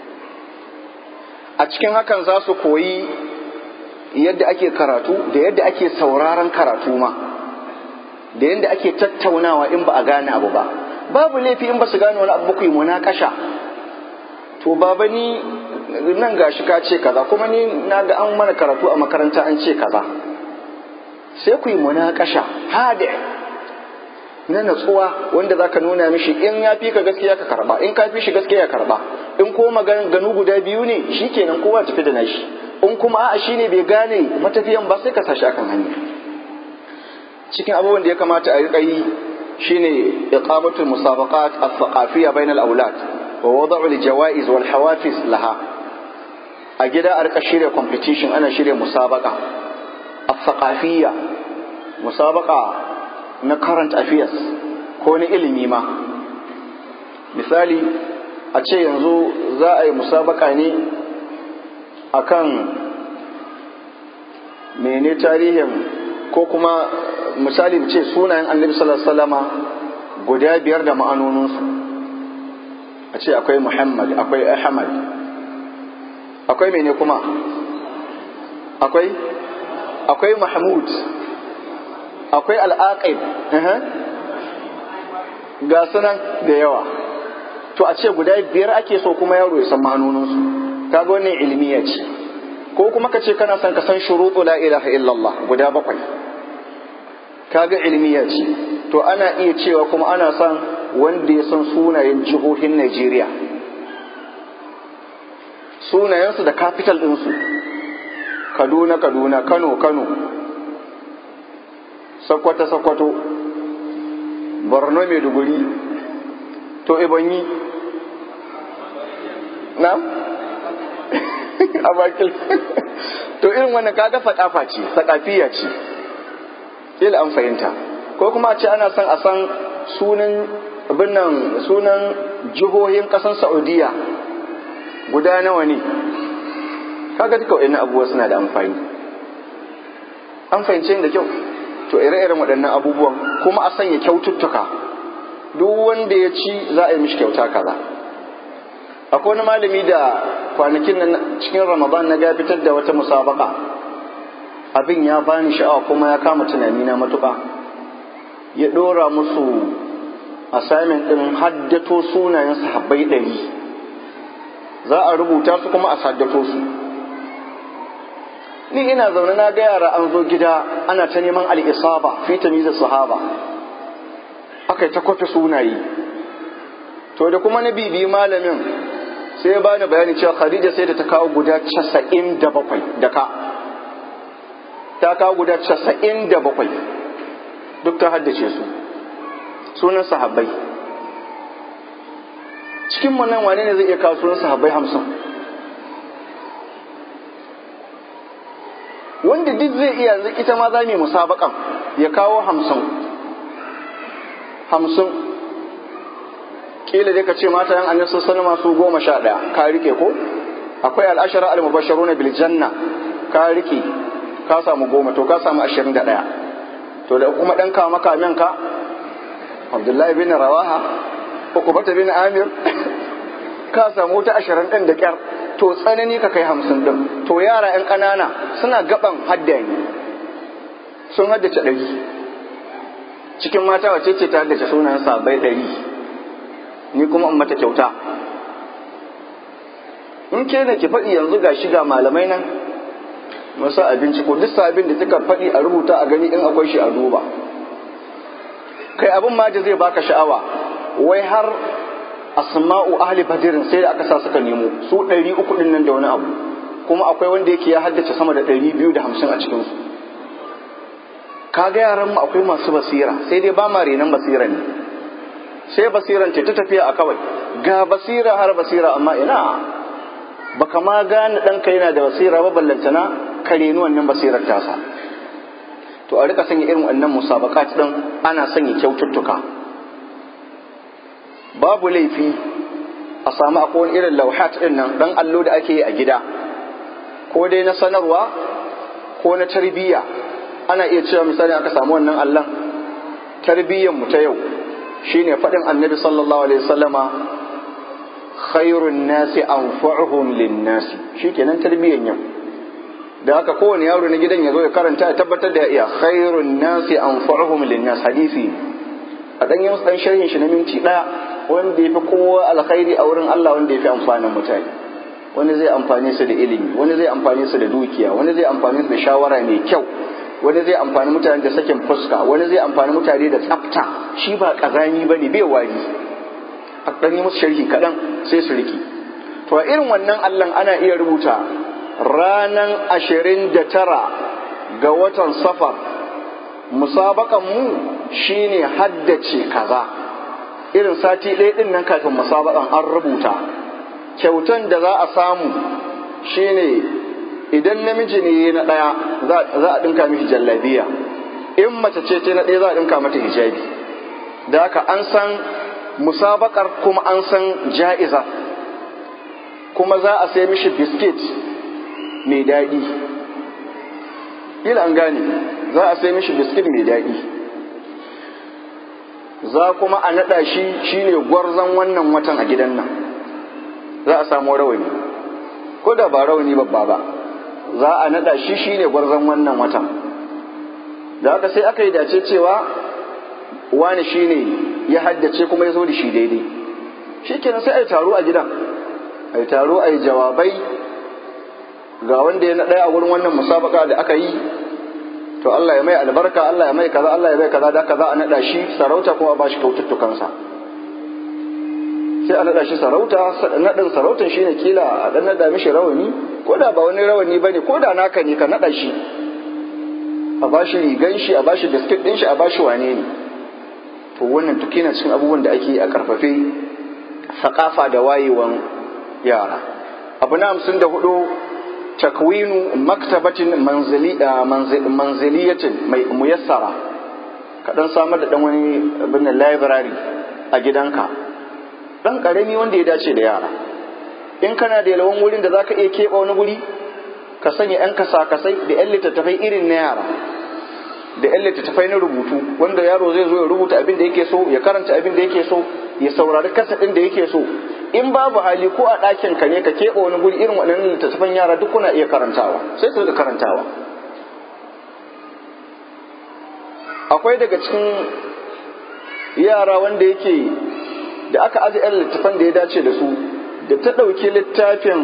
a cikin hakan za su koyi yadda ake karatu da yadda ake sauraron karatu ma da yadda ake tattaunawa in ba a gane abu ba babu laifi in ba su gane wani abu ku yi munakasha to baba ni nan gashi ka ce kaza kuma ni na ga an mana karatu a makaranta an ce kaza sai ku yi munakasha hade na natsuwa wanda zaka nuna mishi in ya fi ka gaskiya ka karba in ka fi shi gaskiya ya karba in ko maganganu guda biyu ne shikenan kowa tafi da nashi in kuma a'a shine bai gane matafiyan ba sai ka sashi akan hanya cikin abubuwan da ya kamata a riƙa yi shine iqamatul musabaqat as-saqafiyya bainal awlad wa wada'u al-jawaiz wal hawafiz laha a gida a rika shirya competition ana shirya musabaqa as-saqafiyya musabaqa na current affairs ko na ilimi ma misali a ce yanzu za a yi musabaka ne akan mene tarihin ko kuma misali mu ce sunayen annabi sallallahu alaihi wasallama guda biyar da ma'anoninsu a ce akwai muhammad akwai ahmad akwai mene kuma akwai akwai mahmud akwai al'aqib ga sunan da yawa to a ce guda biyar ake so kuma yaro ya san ma'anoninsu kaga wannan ilmiya ce ko kuma ka ce kana son ka san shuruɗu la ilaha illallah guda bakwai kaga ilmiya ce to ana iya cewa kuma ana son wanda ya san sunayen jihohin Najeriya sunayensu da capital ɗinsu Kaduna Kaduna Kano Kano Sokoto Sokoto Borno Maiduguri to Ebonyi na a bakil to irin wannan kaga sakafa ce sakafiya ce kila an fahimta ko kuma a ce ana son a san sunan abinnan sunan jihohin ƙasar saudiya guda nawa ne kaga duka wa'annan abubuwa suna da amfani an fahimce da kyau to ire-iren waɗannan abubuwan kuma a sanya kyaututtuka duk wanda ya ci za a yi mishi kyauta kaza akwai wani malami da kwanakin nan cikin ramadan na ga fitar da wata musabaka abin ya bani sha'awa kuma ya kama tunani na matuƙa ya ɗora musu assignment ɗin haddato sunayen sahabbai ɗari za a rubuta su kuma a saddato su ni ina zaune na ga yara an zo gida ana ta neman al'isaba fi tamizar sahaba aka yi ta kwafe sunaye to da kuma na bibi malamin sai ya bani bayani cewa khadija sai da ta kawo guda casa'in da bakwai da ka ta kawo guda casa'in da bakwai duk ta haddace su sunan sahabbai cikin mu nan wane ne zai iya kawo sunan sahabbai hamsin wanda duk zai iya yanzu ita ma za mu musabakan ya kawo hamsin hamsin kila dai ka ce mata yan annabi sallallahu alaihi su goma sha ɗaya ka rike ko akwai al'ashara al-mubashsharuna bil janna ka rike ka samu goma to ka samu ashirin da ɗaya to da kuma ɗan kama kamen ka abdullahi bin rawaha ukubata bin amir ka samu wata ashirin ɗin da ƙyar to tsanani ka kai hamsin ɗin to yara ‘yan ƙanana suna gaban haddani sun haddace ɗari cikin mata wace ce ta haddace sunan sabai ɗari ni kuma in mata kyauta in ke da ki faɗi yanzu ga shiga malamai nan masu abinci ko duk sabin da kika faɗi a rubuta a gani in akwai shi a duba kai abin ma da zai baka sha'awa wai har asma'u ahli badirin sai da aka sa suka nemo su ɗari uku ɗin nan da wani abu kuma akwai wanda yake ya haddace sama da ɗari biyu da hamsin a cikinsu kaga yaran mu akwai masu basira sai dai ba ma renon basira ne sai basiran ce ta tafiya a kawai ga basira har basira amma ina baka ma gane ɗanka yana da basira ba ballantana ka reni wannan basirar tasa to a rika sanya irin wannan musabakat din ana sanya kyaututtuka babu laifi a samu akwai wani irin lauhat din nan dan allo da ake yi a gida ko dai na sanarwa ko na tarbiyya ana iya cewa misali aka samu wannan allon tarbiyyar mu ta yau shine faɗin annabi sallallahu alaihi wasallama khairun nasi anfa'uhum lin nasi shikenan tarbiyyar yau da haka kowane yaro na gidan ya zo ya karanta ya tabbatar da ya iya khairun nasi anfa'uhum lin nas hadisi a dan yin dan sharhin shi na minti daya wanda yafi kowa alkhairi a wurin Allah wanda yafi amfanin mutane wani zai amfane su da ilimi wani zai amfane su da dukiya wani zai amfane su da shawara mai kyau wani zai amfani mutane da sakin fuska wani zai amfani mutane da tsafta shi ba kazani bane bai wari a ɗan yi musu sharhi kaɗan sai su riki to a irin wannan allon ana iya rubuta ranan ashirin da tara ga watan safar musabakan mu shine haddace kaza irin sati ɗaya ɗin nan kafin musabakan an rubuta kyautan da za a samu shine idan namiji ne na ɗaya za a ɗinka mishi jallabiya in mace ce ce na ɗaya za a ɗinka mata hijabi da haka an san musabakar kuma an san ja'iza kuma za a sai mishi biskit mai daɗi ila an gane za a sai mishi biskit mai daɗi za kuma a naɗa shi shine gwarzon wannan watan a gidan nan za a samu rawani ko da ba rawani babba ba za a naɗa shi shine gwarzon wannan watan da haka sai aka yi dace cewa wani shine ya haddace kuma ya zo da shi daidai shi kenan sai a yi taro a gidan a yi taro a yi jawabai ga wanda ya ɗaya a wurin wannan musabaka da aka yi to Allah ya mai albarka Allah ya mai kaza Allah ya mai kaza da kaza a naɗa shi sarauta kuma a ba shi kaututtukansa sai a naɗa shi sarauta naɗin sarautan shi ne kila a ɗan naɗa mishi rawani ko da ba wani rawani ba ne ko da naka ne ka naɗa shi a ba shi rigan shi a ba shi biskit ɗin shi a ba shi wane ne to wannan duk yana cikin abubuwan da ake a karfafe sakafa da wayewan yara abu na hamsin da hudu takwinu maktabatin manziliyatin mai muyassara kaɗan samar da ɗan wani abin library a gidanka ɗan ƙarami wanda ya dace da yara in kana da yalwan wurin da za ka iya keɓe wani guri ka sanya 'yan kasa-kasai da 'yan littattafai irin na yara da 'yan littattafai na rubutu wanda yaro zai zo ya rubuta abin da yake so ya karanta abin da yake so ya saurari kasa ɗin da yake so in babu hali ko a ɗakin ka ne ka keɓe wani guri irin waɗannan littattafan yara duk kuna iya karantawa sai su rika karantawa akwai daga cikin yara wanda yake da aka aje 'yan littattafan da ya dace da su da ta ɗauki littafin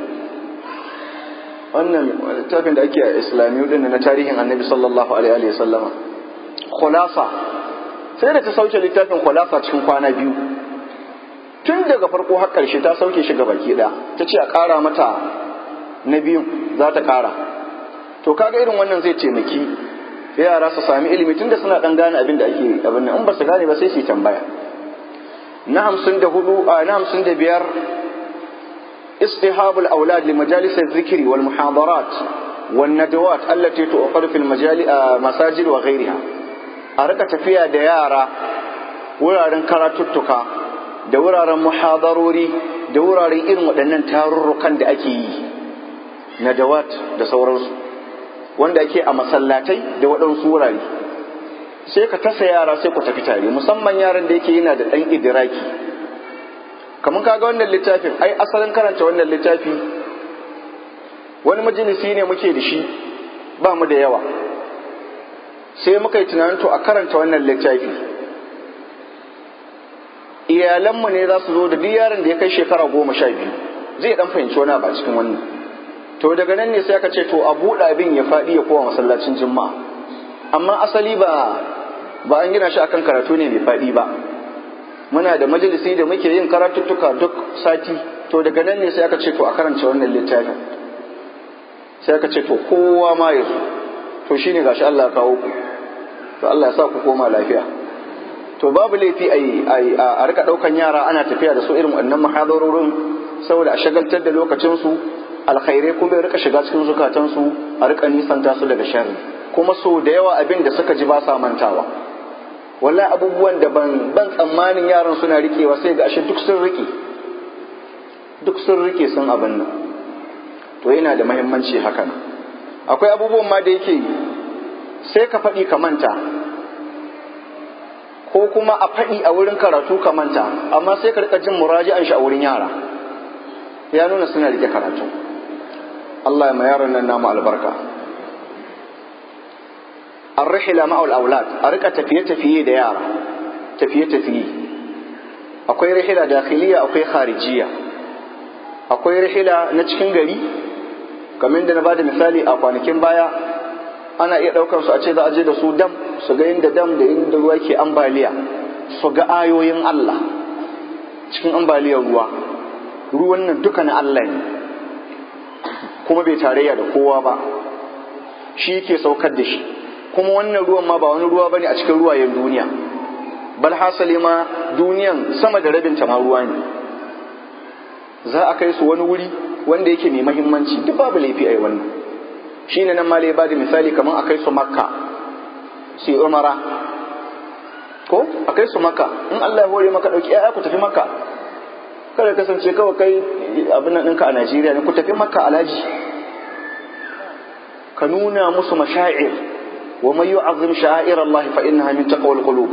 wannan littafin da ake a islamiyu din na tarihin annabi sallallahu alaihi wa sallama khulasa sai da ta sauke littafin khulasa cikin kwana biyu tun daga farko har ƙarshe ta sauke shi baki ɗaya ta ce a ƙara mata na biyun za ta ƙara to kaga irin wannan zai taimaki yara su sami ilimi tunda suna ɗan gane abin da ake abin nan in ba su gane ba sai su yi tambaya na hamsin da hudu a na hamsin da biyar اصطحاب الأولاد لمجالس الذكر والمحاضرات والندوات التي تؤخر في المساجد وغيرها أركة تفيا ديارة wuraren karatuttuka da wuraren muhadarori da wuraren irin waɗannan tarurrukan da ake yi na dawat da sauransu wanda ake a masallatai da waɗansu wurare sai ka tasa yara sai ku tafi tare musamman yaran da yake yana da ɗan idiraki kamar kaga wannan littafin ai asalin karanta wannan littafi wani majalisi ne muke da shi ba mu da yawa sai muka yi tunanin to a karanta wannan littafi iyalanmu ne za su zo da duk yaron da ya kai shekara goma sha biyu zai dan fahimci wani a cikin wannan to daga nan ne sai aka ce to a buɗe abin ya faɗi ya kowa masallacin juma'a amma asali ba ba an gina shi akan karatu ne mai faɗi ba muna da majalisi da muke yin karatuttuka duk sati to daga nan ne sai aka ce to a karanta wannan littafin sai aka ce to kowa ma ya zo to shine gashi Allah ya kawo ku to Allah ya sa ku koma lafiya to babu laifi a rika daukan yara ana tafiya da su irin wannan muhadarorin saboda a shagaltar da lokacin su alkhairai kuma ya rika shiga cikin zukatan su a rika nisanta su daga sharri kuma so da yawa abin da suka ji ba sa mantawa wallahi abubuwan da ban ban tsammanin yaran suna rikewa sai ga ashe duk sun rike duk sun rike sun abin nan to yana da muhimmanci haka nan akwai abubuwan ma da yake sai ka faɗi ka manta ko kuma a faɗi a wurin karatu ka manta amma sai ka rika jin muraji'an shi a wurin yara ya nuna suna rike karatu Allah ya ma yaran nan namu albarka الرحلة مع الأولاد أرقى تفية تفية ديارة تفية تفية أكوي رحلة داخلية أكوي خارجية أكوي رحلة نتشكين غري kamar da na bada misali a kwanakin baya ana iya ɗaukar su a ce za a je da su dam su ga inda dam da inda ruwa ke ambaliya su ga ayoyin Allah cikin ambaliyar ruwa ruwan nan duka na Allah ne kuma bai tarayya da kowa ba shi ke saukar da shi kuma wannan ruwan ma ba wani ruwa bane a cikin ruwayen duniya bal hasali ma duniyan sama da rabin ta ma ruwa ne za a kai su wani wuri wanda yake mai mahimmanci duk babu laifi a yi wannan shi ne nan ma ba da misali kamar a kai su makka su yi umara ko a kai su makka in Allah ya hore maka ɗauki ya ku tafi makka kada kasance kawai kai abin nan ɗinka a Najeriya ne ku tafi makka alhaji ka nuna musu mashaa'ir wa man yu'azzim sha'air Allah fa innaha min taqwal qulub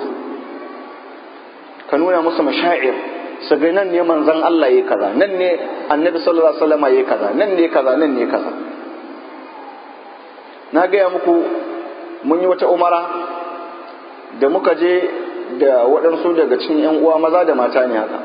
ka nuna musu mashaa'ir su ga nan ne manzon Allah yayi kaza nan ne annabi sallallahu alaihi wasallam yayi kaza nan ne kaza nan ne kaza na gaya muku mun yi wata umara da muka je da waɗansu daga cikin 'yan uwa maza da mata ne haka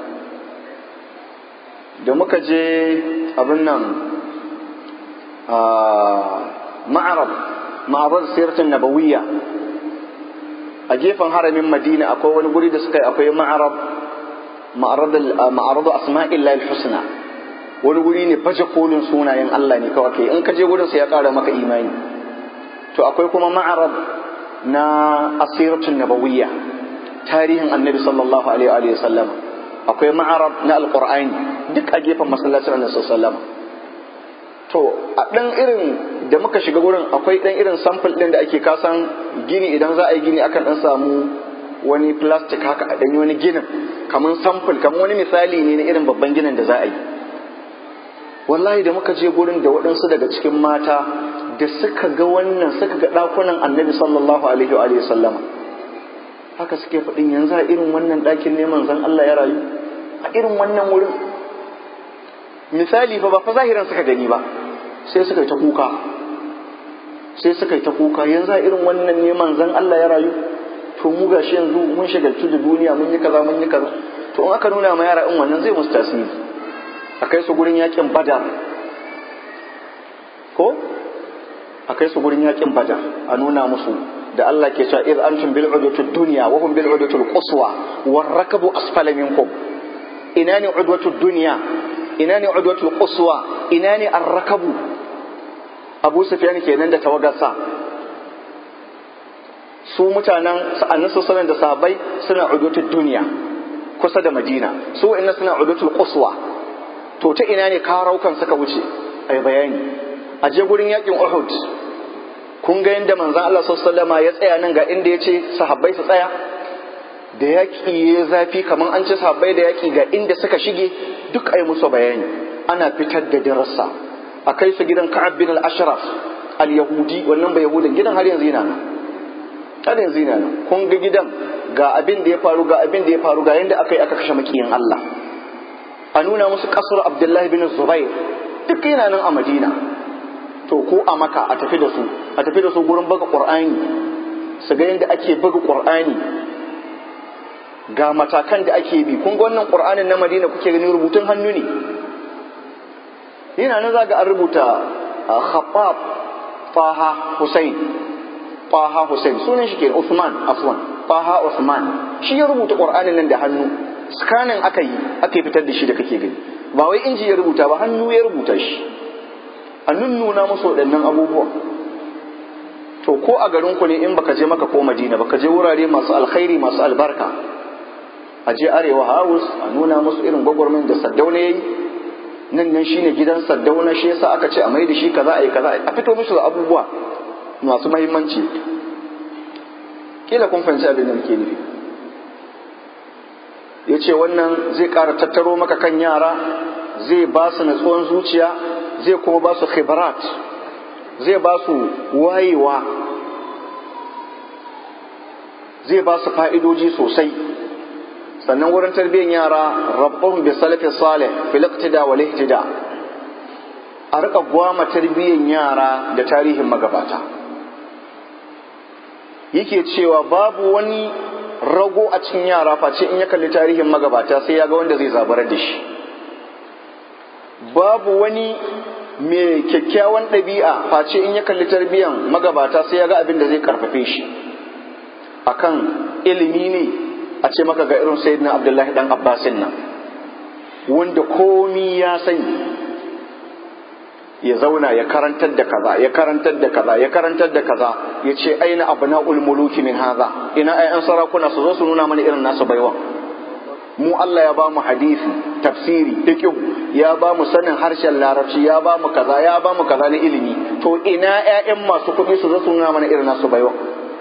da muka je abin nan a ma'arab ma'arar sirtin nabawiyya a gefen haramin madina akwai wani guri da suka yi akwai ma'arab ma'aradu asma'illahi husna wani guri ne baje kolin sunayen Allah ne kawai kai in ka je gurin sai ya kara maka imani to akwai kuma ma'arab na asiratun nabawiyya tarihin annabi sallallahu alaihi wa sallam akwai ma'arab na alqur'ani duk a gefen masallacin annabi sallallahu alaihi wa sallam to a ɗan irin da muka shiga wurin akwai ɗan irin sample ɗin da ake kasan gini idan za a yi gini akan ɗan samu wani plastic haka a ɗanyi wani ginin kamar sample kamar wani misali ne na irin babban ginin da za a yi wallahi da muka je gurin da waɗansu daga cikin mata da suka ga wannan suka ga ɗakunan annabi sallallahu alaihi wa sallama haka suke faɗin yanzu a irin wannan ɗakin ne manzon Allah ya rayu a irin wannan wurin misali fa ba fa zahiran suka gani ba sai suka yi ta kuka sai suka yi ta kuka yanzu a irin wannan ne manzon Allah ya rayu to mu gashi yanzu mun shagaltu da duniya mun yi kaza mun yi kaza to in aka nuna ma yara in wannan zai musu tasiri a kai su gurin yakin badar ko a kai su gurin yakin badar a nuna musu da Allah ke cewa iz antum bil udwatud dunya wa hum bil udwatul quswa war rakabu asfala minkum ina ne udwatud dunya ina ne udwatul quswa ina ne ar-rakabu Abu Sufyan kenan da tawagarsa su mutanen sa'annin sallallahu da sahabbai suna udwatul dunya kusa da Madina su inna suna udwatul quswa to ta ina ne karaukan suka wuce ai bayani a je gurin yakin Uhud kun ga yadda manzon Allah sallallahu ya tsaya nan ga inda ya ce sahabbai su tsaya da yaƙi ya zafi kamar an ce sahabbai da yaƙi ga inda suka shige duk ai musu bayani ana fitar da darasa a kai su gidan Ka'ab bin al-Ashraf al-Yahudi wannan bai Yahudin gidan har yanzu yana nan har yanzu yana nan kun ga gidan ga abin da ya faru ga abin da ya faru ga yanda aka yi aka kashe makiyin Allah a nuna musu kasar Abdullahi bin Zubair duk yana nan a Madina to ko a maka a tafi da su a tafi da su gurin baga qur'ani su ga yadda ake baga qur'ani ga matakan da ake bi kun ga wannan qur'anin na madina kuke gani rubutun hannu ne yana nan zaga an rubuta khabbab taha husain taha husain sunan shi ke usman afwan taha usman shi ya rubuta qur'anin nan da hannu scanning aka yi aka yi fitar da shi da kake gani ba wai inji ya rubuta ba hannu ya rubuta shi a nunnuna musu waɗannan abubuwa to ko a garin ku ne in baka je maka ko madina baka je wurare masu alkhairi masu albarka a je arewa house a nuna musu irin gwagwarmin da saddauna yayi nan nan shine gidan saddauna shi yasa aka ce a mai da shi kaza a yi kaza a fito musu da abubuwa masu mahimmanci kila kun fahimci abin da muke nufi ya ce wannan zai ƙara tattaro maka kan yara zai ba su natsuwan zuciya zai kuma ba su khibrat zai ba su wayewa zai ba su fa'idoji sosai sannan wurin tarbiyyar yara rabbun bi salafi salih fil iqtida wal ihtida a rika gwama tarbiyyar yara da tarihin magabata yake cewa babu wani rago a cikin yara face in ya kalli tarihin magabata sai ya ga wanda zai zabarar da shi babu wani mai kyakkyawan ɗabi'a face in ya kalli tarbiyyar magabata sai ya ga abin da zai karfafe shi akan ilimi ne a ce maka ga irin sayyidina abdullahi dan abbasin nan wanda komi ya sani ya zauna ya karantar da kaza ya karantar da kaza ya karantar da kaza ya ce aina abna'ul muluki min haza ina ayan sarakuna su zo su nuna mana irin nasu baiwa mu Allah ya ba mu hadisi tafsiri fiqh ya ba mu sanin harshen larabci ya ba mu kaza ya ba mu kaza na ilimi to ina ƴaƴan masu kuɗi su zo su nuna mana irin nasu baiwa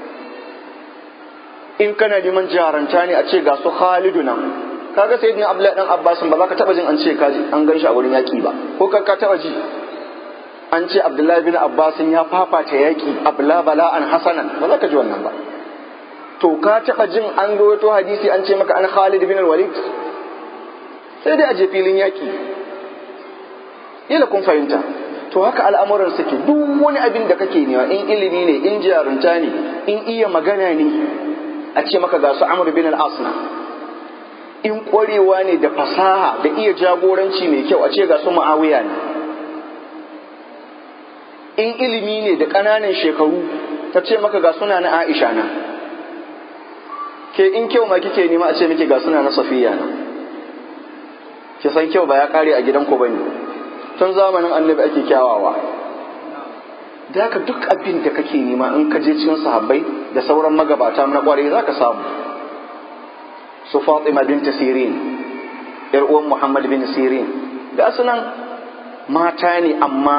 in kana neman jaranta ne a ce ga su Khalidu nan kaga sayyidina Abdullahi dan Abbas ba za ka taba jin an ce kaji an gan shi a wurin yaki ba ko ka ka taba ji an ce Abdullahi bin Abbas ya fafata yaki abla bala'an hasanan ba za ka ji wannan ba to ka taba jin an rawaito hadisi an ce maka an Khalid bin Walid sai dai a je filin yaki ila kun fahimta to haka al'amuran suke duk wani abin da kake nema in ilimi ne in jarunta ne in iya magana ne a ce maka ga su Amr bin al-Asna in ƙwarewa ne da fasaha da iya jagoranci mai kyau a ce ga su Muawiya ne in ilimi ne da ƙananan shekaru ta ce maka ga suna na Aisha na ke in kyau ma kike nema a ce miki ga suna na Safiya na ki san kyau ba ya kare a gidanku bane tun zamanin annabi ake kyawawa da haka duk abin da kake nema in ka je cikin sahabbai da sauran magabata na kwarai za ka samu su Fatima bint Sirin yar uwan Muhammad bin Sirin ga sunan mata ne amma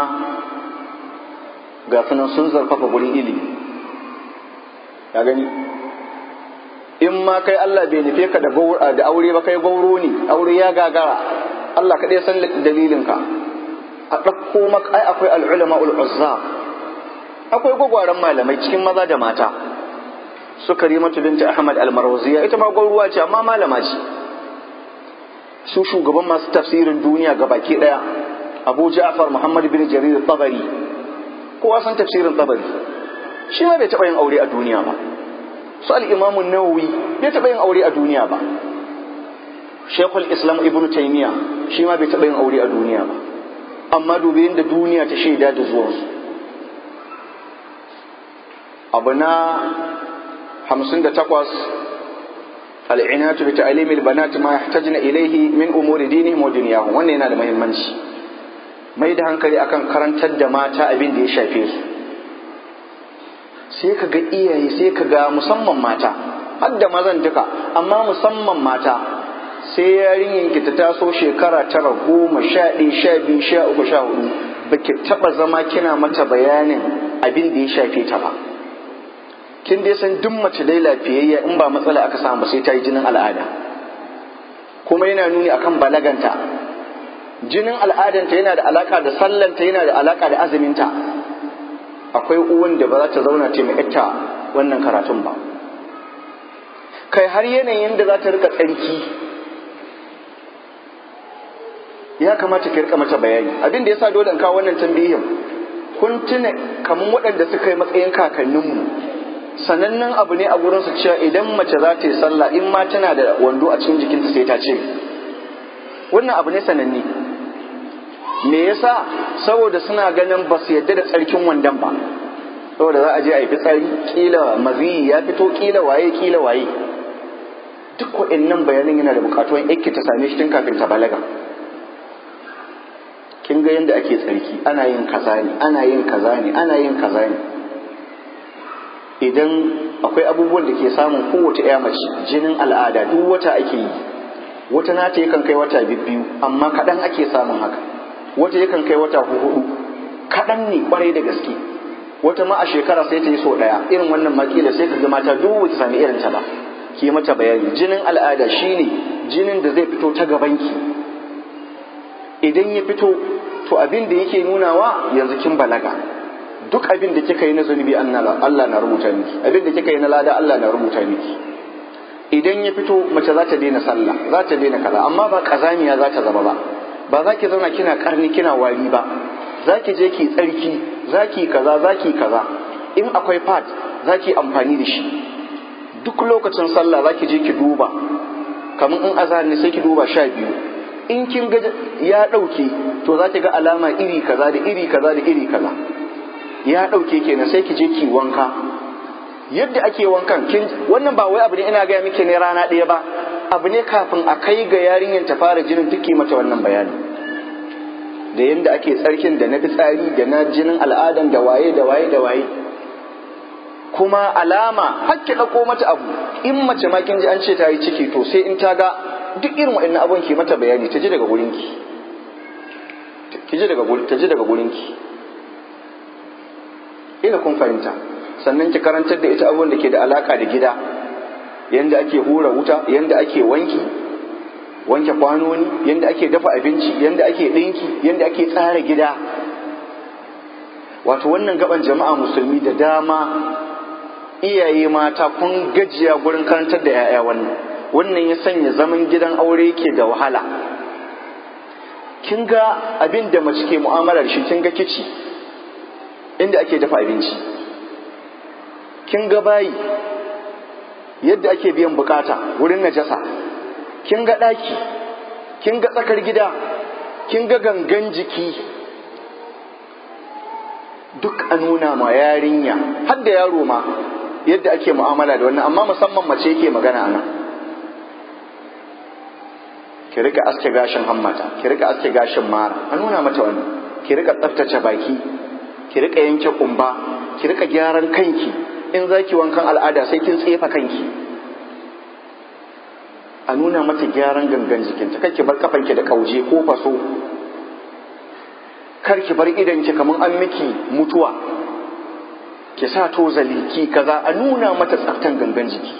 ga sunan sun zarfafa gurin ilimi ya gani in ma kai Allah bai nufe ka da aure ba kai gauro ne aure ya gagara Allah kaɗai san dalilinka a ɗauko maka ai akwai al'ulama ul'uzza akwai gwagwaran malamai cikin maza da mata su karimatu binta ahmad almarwaziya ita ma gwauruwa ce amma malama ce su shugaban masu tafsirin duniya ga baki ɗaya abu ja'far muhammad bin jarir tabari kowa san tafsirin tabari shi ma bai taɓa yin aure a duniya ba su al'imamun nawawi bai taɓa yin aure a duniya ba shekul islam ibn taimiya shi ma bai taɓa yin aure a duniya ba amma dubi yadda duniya ta shaida da zuwansu abu na hamsin da takwas al'inatu bi ta'alimil banati ma yahtajna ilayhi min umuri dinihim wa dunyahum wannan yana da muhimmanci mai da hankali akan karantar da mata abin da ya shafe su sai ka ga iyaye sai ka ga musamman mata har da mazan duka amma musamman mata sai yarinyar ki ta taso shekara tara goma sha ɗaya sha biyu sha uku sha hudu ba ki taɓa zama kina mata bayanin abin da ya shafe ta ba kin dai san duk mace dai lafiyayya in ba matsala aka samu sai ta yi jinin al'ada kuma yana nuni akan balaganta jinin al'adanta yana da alaka da sallanta yana da alaka da azuminta akwai uwan da ba za ta zauna ta mai ita wannan karatun ba kai har yanayin da za ta rika tsarki ya kamata ki rika mata bayani abin da yasa dole in kawo wannan tambihin kun tuna kamar waɗanda suka yi matsayin kakanninmu sanannen abu ne a gurin su cewa idan mace za ta yi sallah in ma tana da wando a cikin jikinta sai ta ce wannan abu ne sananne me yasa saboda suna ganin ba su yadda da tsarkin wandon ba saboda za a je a yi fitsari kila maziyi ya fito kila waye kila waye duk waɗannan bayanan yana da buƙatuwan yake ta same shi tun kafin ta balaga kin ga yadda ake tsarki ana yin kaza ne ana yin kaza ne ana yin kaza ne idan akwai abubuwan da ke samun kowace ya mace jinin al'ada duk wata ake yi wata nata yakan kai wata biyu amma kaɗan ake samun haka wata yakan kai wata hudu kaɗan ne kwarai da gaske wata ma a shekara sai ta yi sau ɗaya irin wannan makila sai ka ga mata duk ta sami irin ta ba ki mata bayani jinin al'ada shine jinin da zai fito ta gabanki idan ya fito to abin da yake nunawa yanzu kin balaga duk abin da kika yi na zunubi Allah na rubuta miki abin da kika yi na lada Allah na rubuta miki idan ya fito mace za ta daina sallah za ta daina kaza amma ba kazamiya za ta zama ba ba za ki zauna kina karni kina wari ba za ki je ki tsarki za ki kaza za ki kaza in akwai pad za ki amfani da shi duk lokacin sallah za ki je ki duba kamar in azhar ne sai ki duba sha biyu in kin ga ya ɗauke to za ki ga alama iri kaza da iri kaza da iri kaza ya ɗauke kenan sai ki je ki wanka yadda ake wankan kin wannan ba wai abu ne ina gaya miki ne rana ɗaya ba abu ne kafin a kai ga yarinyar ta fara jinin duk mata wannan bayani da yadda ake tsarkin da na fitsari da na jinin al'adan da waye da waye da waye kuma alama hakki ɗauko mata abu in mace ma kin ji an ce ta yi ciki to sai in ta ga duk irin waɗannan abubuwan ke mata bayani ta ji daga gurinki ki ji daga ta ji daga gurinki ina kun fahimta sannan ki karantar da ita abubuwan da ke da alaka da gida yanda ake hura wuta yanda ake wanki wanke kwanoni yanda ake dafa abinci yanda ake ɗinki yanda ake tsara gida wato wannan gaban jama'a musulmi da dama iyaye mata kun gajiya gurin karantar da 'ya'ya wannan wannan ya sanya zaman gidan aure yake da wahala kin ga abin da mace ke mu'amalar shi kin ga kici inda ake dafa abinci kin ga bayi yadda ake biyan bukata wurin najasa kin ga ɗaki kin ga tsakar gida kin ga gangan jiki duk a nuna ma yarinya har da yaro ma yadda ake mu'amala da wannan amma musamman mace yake magana nan ki rika aske gashin hammata ki rika aske gashin mara a nuna mata wannan ki rika tsaftace baki ki rika yanke kumba ki rika gyaran kanki in zaki wankan al'ada sai kin tsefa kanki a nuna mata gyaran gangan jikinta kar ki bar kafanki da kauje ko faso kar ki bar idanki kamar an miki mutuwa ki sa tozali ki kaza a nuna mata tsaftan gangan jiki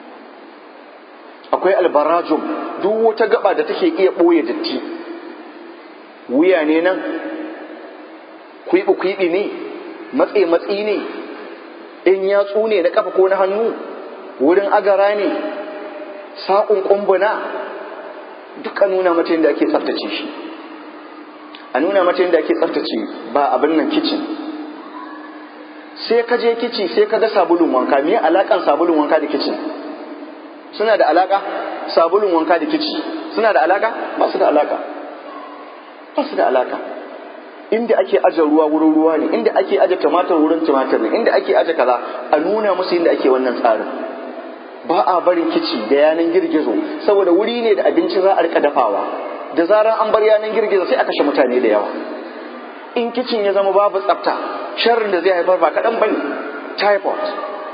akwai albarajum duk wata gaba da take iya ɓoye datti wuya ne nan kwiɓi-kwiɓi ne matse-matsi ne in yatsu ne na kafa ko na hannu wurin agara ne saƙon ƙumbuna duk a nuna mata yadda ake tsaftace shi a nuna mata yadda ake tsaftace ba abin nan kicin sai ka je kici sai ka ga sabulun wanka me alakan sabulun wanka da kicin suna da alaka sabulun wanka da kici suna da alaka ba su da alaka ba su da alaka inda ake aje ruwa wurin ruwa ne inda ake aje tumatir wurin tumatir ne inda ake aje kaza a nuna musu inda ake wannan tsarin ba a barin kici da yanan girgizo saboda wuri ne da abinci za a rika dafawa da zaran an bar yanan girgizo sai a kashe mutane da yawa in kicin ya zama babu tsafta sharrin da zai haifar ba kaɗan bane typhoid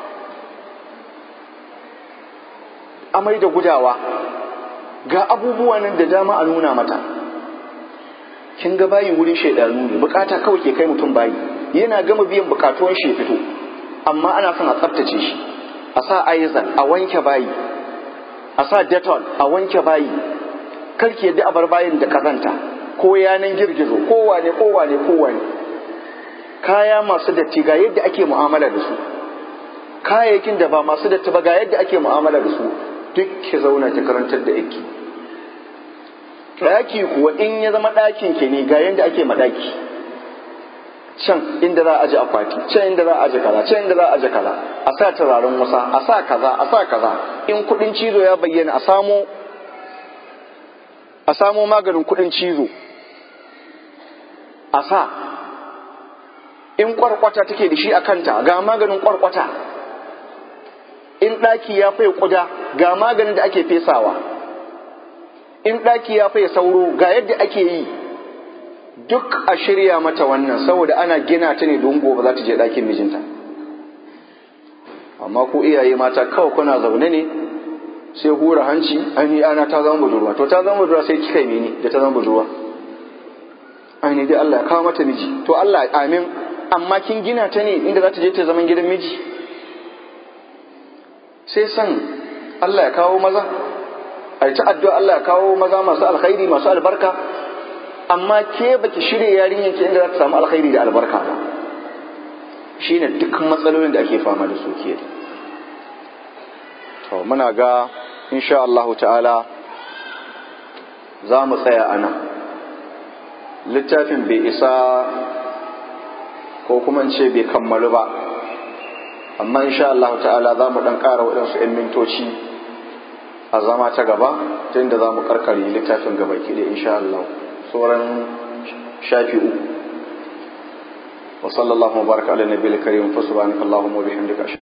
amai da gudawa ga abubuwa nan da dama a nuna mata kin ga bayi wurin shaidanu ne bukata kawai ke kai mutum bayi yana gama biyan bukatuwan shi fito amma ana son a tsaftace shi a sa aizal a wanke bayi a sa detol a wanke bayi karki yadda a bar bayin da kazanta ko yanan girgizo kowane kowane kowane kaya masu datti ga yadda ake mu'amala da su kayayyakin da ba masu datti ba ga yadda ake mu'amala da su duk ki zauna ki karantar da yake ɗaki kuwa in ya zama ɗakin ki ne ga yadda ake maɗaki can inda za a aje akwati can inda za a aje kaza can inda za a aje kaza a sa turaren wasa a sa kaza a sa kaza in kuɗin cizo ya bayyana a samo a samo maganin kuɗin cizo a sa in kwarkwata take da shi a kanta ga maganin kwarkwata in ɗaki ya faye ƙuda ga maganin da ake fesawa in ɗaki ya faye sauro ga yadda ake yi duk a shirya mata wannan saboda ana gina ta ne don gobe za ta je ɗakin mijinta amma ku iyaye mata kawai kuna zaune ne sai hura hanci aini ana ta zama budurwa to ta zama budurwa sai kika yi mini da ta zama budurwa aini dai Allah ya kawo mata miji to Allah amin amma kin gina ta ne inda za ta je ta zaman gidan miji sai san Allah ya kawo maza a ta addu'a Allah ya kawo maza masu alkhairi masu albarka amma ke baki shirya yarinyar ki inda za ta samu alkhairi da albarka ba shine duk matsalolin da ake fama da su ke to muna ga insha Allah ta'ala za mu tsaya a nan littafin bai isa ko kuma in ce bai kammalu ba amma insha Allah ta'ala za mu ɗan ƙara waɗansu 'yan mintoci a zama ta gaba ta inda za mu karkare littafin gaba ki da insha Allah sauran shafi uku wa sallallahu wa baraka ala nabiyil karim fa subhanakallahumma wa bihamdika